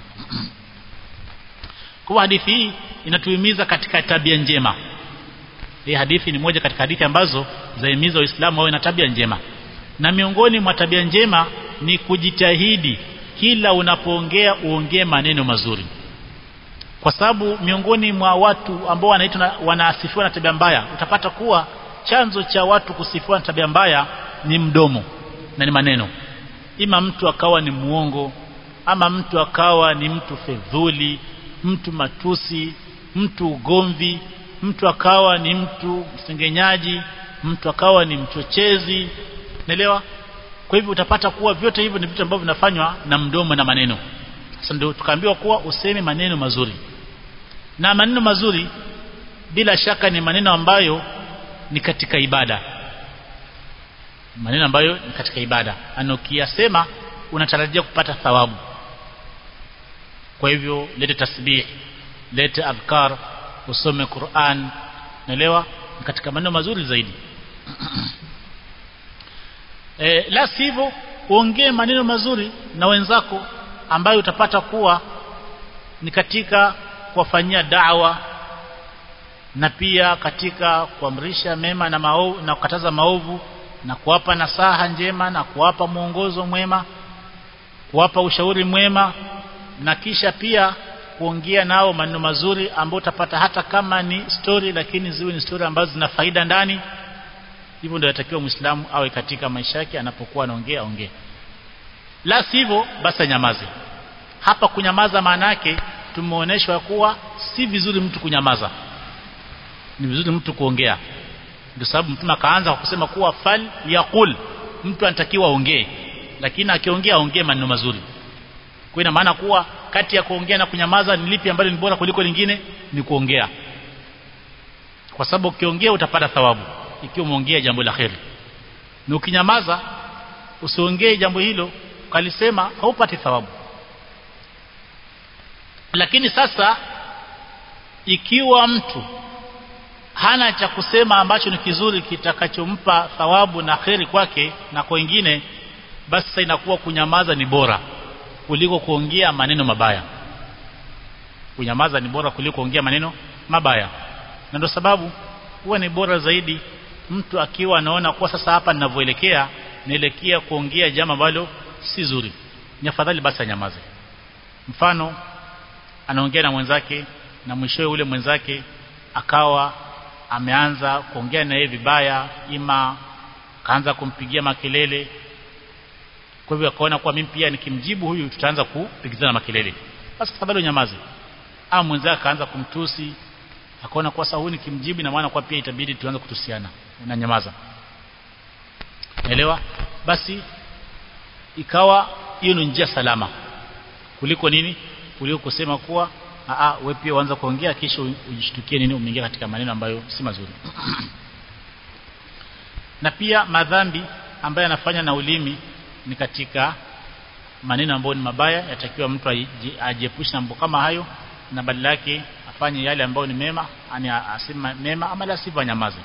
kwa hadithi hii inatuhimiza katika tabia njema hii hadithi ni moja katika hadithi ambazo zahimiza waislamu wawe na tabia njema na miongoni mwa tabia njema ni kujitahidi kila unapoongea uongee maneno mazuri kwa sababu miongoni mwa watu ambao wanaitwa wanaasifiwa na tabia mbaya utapata kuwa chanzo cha watu kusifiwa na tabia mbaya ni mdomo na ni maneno ima mtu akawa ni muongo ama mtu akawa ni mtu fedhuli mtu matusi mtu ugomvi mtu akawa ni mtu msengenyaji mtu akawa ni mchochezi naelewa kwa hivyo utapata kuwa vyote hivyo ni vitu ambavyo vinafanywa na mdomo na maneno sasa ndio tukaambiwa kuwa useme maneno mazuri na maneno mazuri bila shaka ni maneno ambayo ni katika ibada maneno ambayo ni katika ibada anokiyasema unatarajia kupata thawabu kwa hivyo lete tasbih lete adhkar usome Qur'an naelewa katika maneno mazuri zaidi e, la sivyo uongee maneno mazuri na wenzako ambayo utapata kuwa ni katika kuwafanyia da'wa na pia katika kuamrisha mema na maovu na kukataza maovu na kuwapa nasaha njema na kuwapa mwongozo mwema kuwapa ushauri mwema na kisha pia kuongea nao maneno mazuri ambayo utapata hata kama ni story lakini ziwe ni story ambazo zina faida ndani hivyo ndio yatakiwa muislamu awe katika maisha yake anapokuwa anaongea ongea la sivyo basi nyamaze hapa kunyamaza maana yake tumeonyeshwa kuwa si vizuri mtu kunyamaza ni vizuri mtu kuongea ndio sababu mtume akaanza kwa kusema kuwa fal yaqul mtu anatakiwa aongee lakini akiongea aongee maneno mazuri kwa ina maana kuwa kati ya kuongea na kunyamaza ni lipi ambalo ni bora kuliko lingine ni kuongea kwa sababu ukiongea utapata thawabu ikiwa umeongea jambo la kheri na ukinyamaza usiongee jambo hilo ukalisema haupati thawabu lakini sasa ikiwa mtu hana cha kusema ambacho ni kizuri kitakachompa thawabu na kheri kwake na kwa wengine basi sasa inakuwa kunyamaza ni bora kuliko kuongea maneno mabaya kunyamaza ni bora kuliko kuongea maneno mabaya na ndio sababu huwa ni bora zaidi mtu akiwa anaona kuwa sasa hapa ninavyoelekea naelekea kuongea jambo ambalo si zuri ni afadhali basi anyamaze mfano anaongea na mwenzake na mwishowe ule mwenzake akawa ameanza kuongea na yeye vibaya ima kaanza kumpigia makelele kwa hivyo akaona kuwa mimi pia nikimjibu huyu tutaanza kupigizana makelele basi tafadhali unyamaze au mwenzake akaanza kumtusi akaona kwa sasa huyu nikimjibu na maana kwa pia itabidi tuanze kutusiana unanyamaza naelewa basi ikawa hiyo ni njia salama kuliko nini kuliko kusema kuwa a wewe pia uanze kuongea kisha ujishtukie nini umeingia katika maneno ambayo si mazuri na pia madhambi ambayo yanafanya na ulimi ni katika maneno ambayo ni mabaya yatakiwa mtu ajiepushe na mambo kama hayo na badala yake afanye yale ambayo ni mema ani asema mema ama la sivyo anyamaze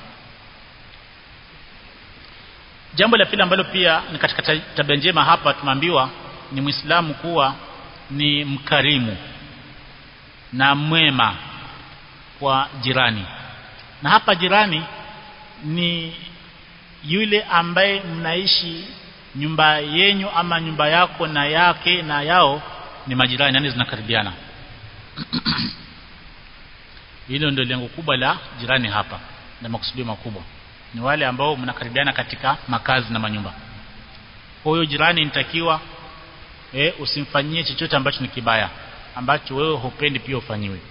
jambo la pili ambalo pia ni katika tabia njema hapa tumeambiwa ni muislamu kuwa ni mkarimu na mwema kwa jirani na hapa jirani ni yule ambaye mnaishi nyumba yenyu ama nyumba yako na yake na yao ni majirani yani zinakaribiana hilo ndio lengo kubwa la jirani hapa na makusudio makubwa ni wale ambao mnakaribiana katika makazi na manyumba huyo jirani nitakiwa e, usimfanyie chochote ambacho ni kibaya ambacho wewe hupendi pia ufanyiwe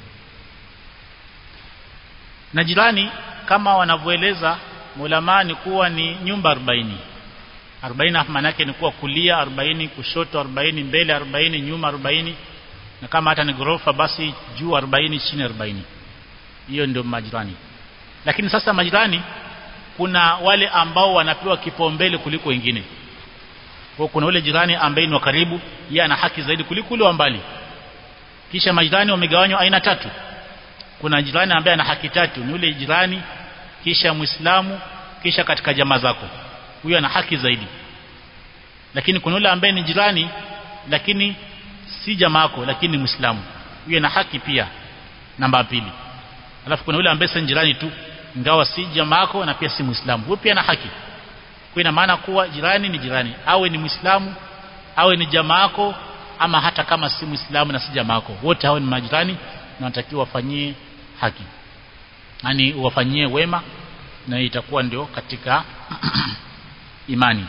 na jirani kama wanavyoeleza ulama ni kuwa ni nyumba 40 40 maana yake ni kuwa kulia 40 kushoto 40 mbele 40 nyuma 40 na kama hata ni gorofa basi juu 40 chini 40 hiyo ndio majirani lakini sasa majirani kuna wale ambao wanapewa kipaumbele kuliko wengine kwa kuna ule jirani ambaye ni wa karibu yeye ana haki zaidi kuliko ule wa mbali kisha majirani wamegawanywa aina tatu kuna jirani ambaye ana haki tatu ni ule jirani kisha muislamu kisha katika jamaa zako huyo ana haki zaidi lakini kuna yule ambaye ni jirani lakini si jamaa yako lakini ni muislamu huyo ana haki pia namba pili alafu kuna yule ambaye si jirani tu ingawa si jamaa yako na pia si muislamu huyo pia ana haki kwa ina maana kuwa jirani ni jirani awe ni muislamu awe ni jamaa yako ama hata kama si muislamu na si jamaa yako wote hao ni majirani na wanatakiwa wafanyie haki yani wafanyie wema na itakuwa ndio katika imani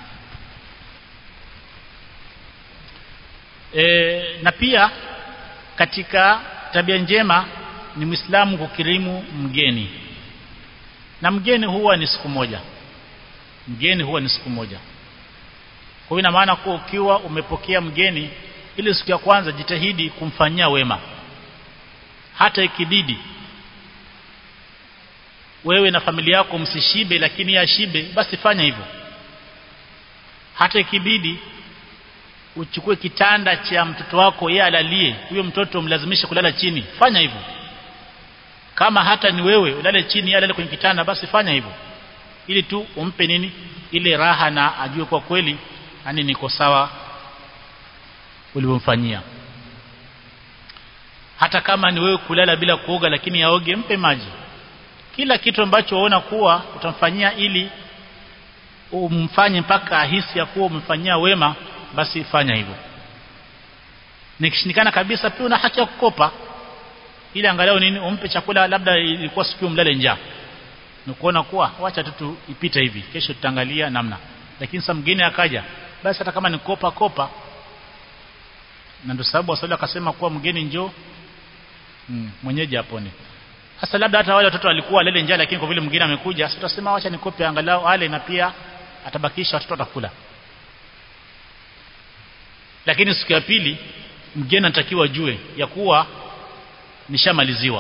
e, na pia katika tabia njema ni muislamu kukirimu mgeni na mgeni huwa ni siku moja mgeni huwa ni siku moja kwa hiyo ina maana kuwa ukiwa umepokea mgeni ile siku ya kwanza jitahidi kumfanyia wema hata ikibidi wewe na familia yako msishibe lakini ya shibe basi fanya hivyo hata ikibidi uchukue kitanda cha mtoto wako yeye alalie huyo mtoto mlazimishe kulala chini fanya hivyo kama hata ni wewe ulale chini yeye alale kwenye kitanda basi fanya hivyo ili tu umpe nini ile raha na ajue kwa kweli yani niko sawa ulivyomfanyia hata kama ni wewe kulala bila kuoga lakini yaoge mpe maji kila kitu ambacho waona kuwa utamfanyia ili umfanye mpaka ahisi ya kuwa umemfanyia wema basi fanya hivyo nikishindikana kabisa pia una haki ya kukopa ili angalau nini umpe chakula labda ilikuwa siku mlale njaa ni kuona kuwa wacha tu ipite hivi kesho tutaangalia namna lakini sasa mgeni akaja basi hata kama ni kopa kopa na ndio sababu waswali akasema kuwa mgeni njoo mm, mwenyeji apone sasa labda hata wale watoto walikuwa lele njaa lakini kwa vile mwingine amekuja sasa tutasema acha nikope angalau ale na pia atabakisha watoto watakula lakini siku ya pili mgeni anatakiwa jue ya kuwa nishamaliziwa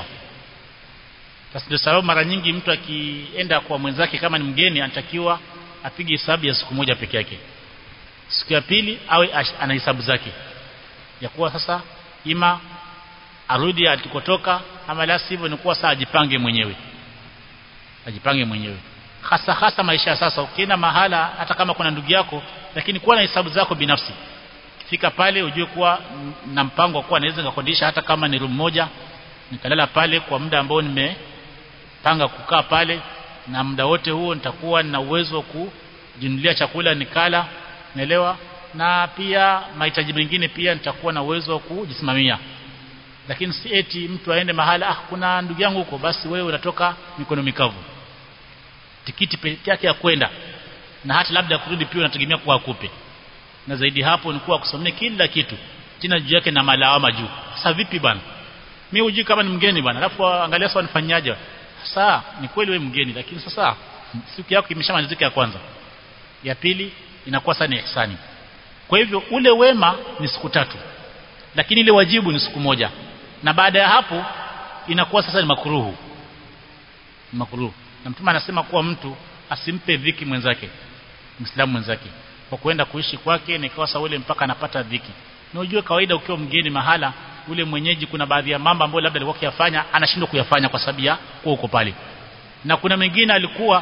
sasa ndio sababu mara nyingi mtu akienda kwa mwenzake kama ni mgeni anatakiwa apige hesabu ya siku moja peke yake siku ya pili awe ana hesabu zake ya kuwa sasa ima arudi alikotoka ama la sivyo ni kuwa saa ajipange mwenyewe ajipange mwenyewe hasa hasa maisha ya sasa ukienda mahala hata kama kuna ndugu yako lakini kuwa na hesabu zako binafsi fika pale ujue kuwa na mpango wa kuwa naweza nikakodisha hata kama ni room moja nikalala pale kwa muda ambao nimepanga kukaa pale na muda wote huo nitakuwa na uwezo wa kujinunulia chakula nikala naelewa na pia mahitaji mengine pia nitakuwa na uwezo wa kujisimamia lakini si eti mtu aende mahala ah kuna ndugu yangu huko basi wewe unatoka mikono mikavu tikiti peke yake ya kwenda na hata labda kurudi pia unategemea kuwa akupe na zaidi hapo ni kuwa kusomea kila kitu tena juu yake na malawama juu sasa vipi bwana mimi hujui kama ni mgeni bwana alafu angalia sasa nifanyaje sasa ni kweli wewe mgeni lakini sasa siku yako imeshamalizika ya kwanza ya pili inakuwa sasa ni ihsani kwa hivyo ule wema ni siku tatu lakini ile wajibu ni siku moja na baada ya hapo inakuwa sasa ni makuruhu makuruhu na mtume anasema kuwa mtu asimpe dhiki mwenzake Muislamu mwenzake kwa kwenda kuishi kwake na ikawa ule mpaka anapata dhiki na ujue kawaida ukiwa mgeni mahala ule mwenyeji kuna baadhi ya mambo ambayo labda alikuwa kuyafanya anashindwa kuyafanya kwa sababu ya kuwa uko pale na kuna mengine alikuwa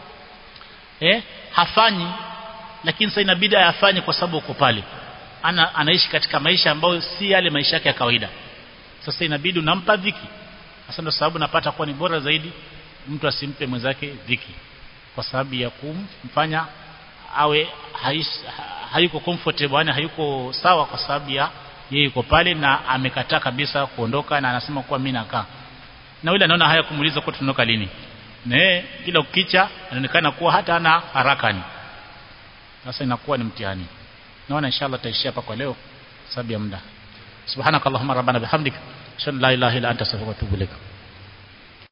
eh hafanyi lakini sasa inabidi ayafanye kwa sababu uko pale ana anaishi katika maisha ambayo si yale maisha yake ya kawaida sasa inabidi unampa dhiki sasa ndio sababu napata kuwa ni bora zaidi mtu asimpe mwenzake dhiki kwa sababu ya kumfanya awe hais, hayuko comfortable yani hayuko sawa kwa sababu ya yeye yuko pale na amekataa kabisa kuondoka na anasema kuwa mimi nakaa na yule anaona haya kumuuliza kwa tunaondoka lini na yeye kila ukicha anaonekana kuwa hata ana haraka ni sasa inakuwa ni mtihani naona inshallah taishia hapa kwa leo sababu ya muda subhanakallahumma rabbana bihamdika ashhadu an la ilaha illa anta astaghfiruka wa atubu ilaik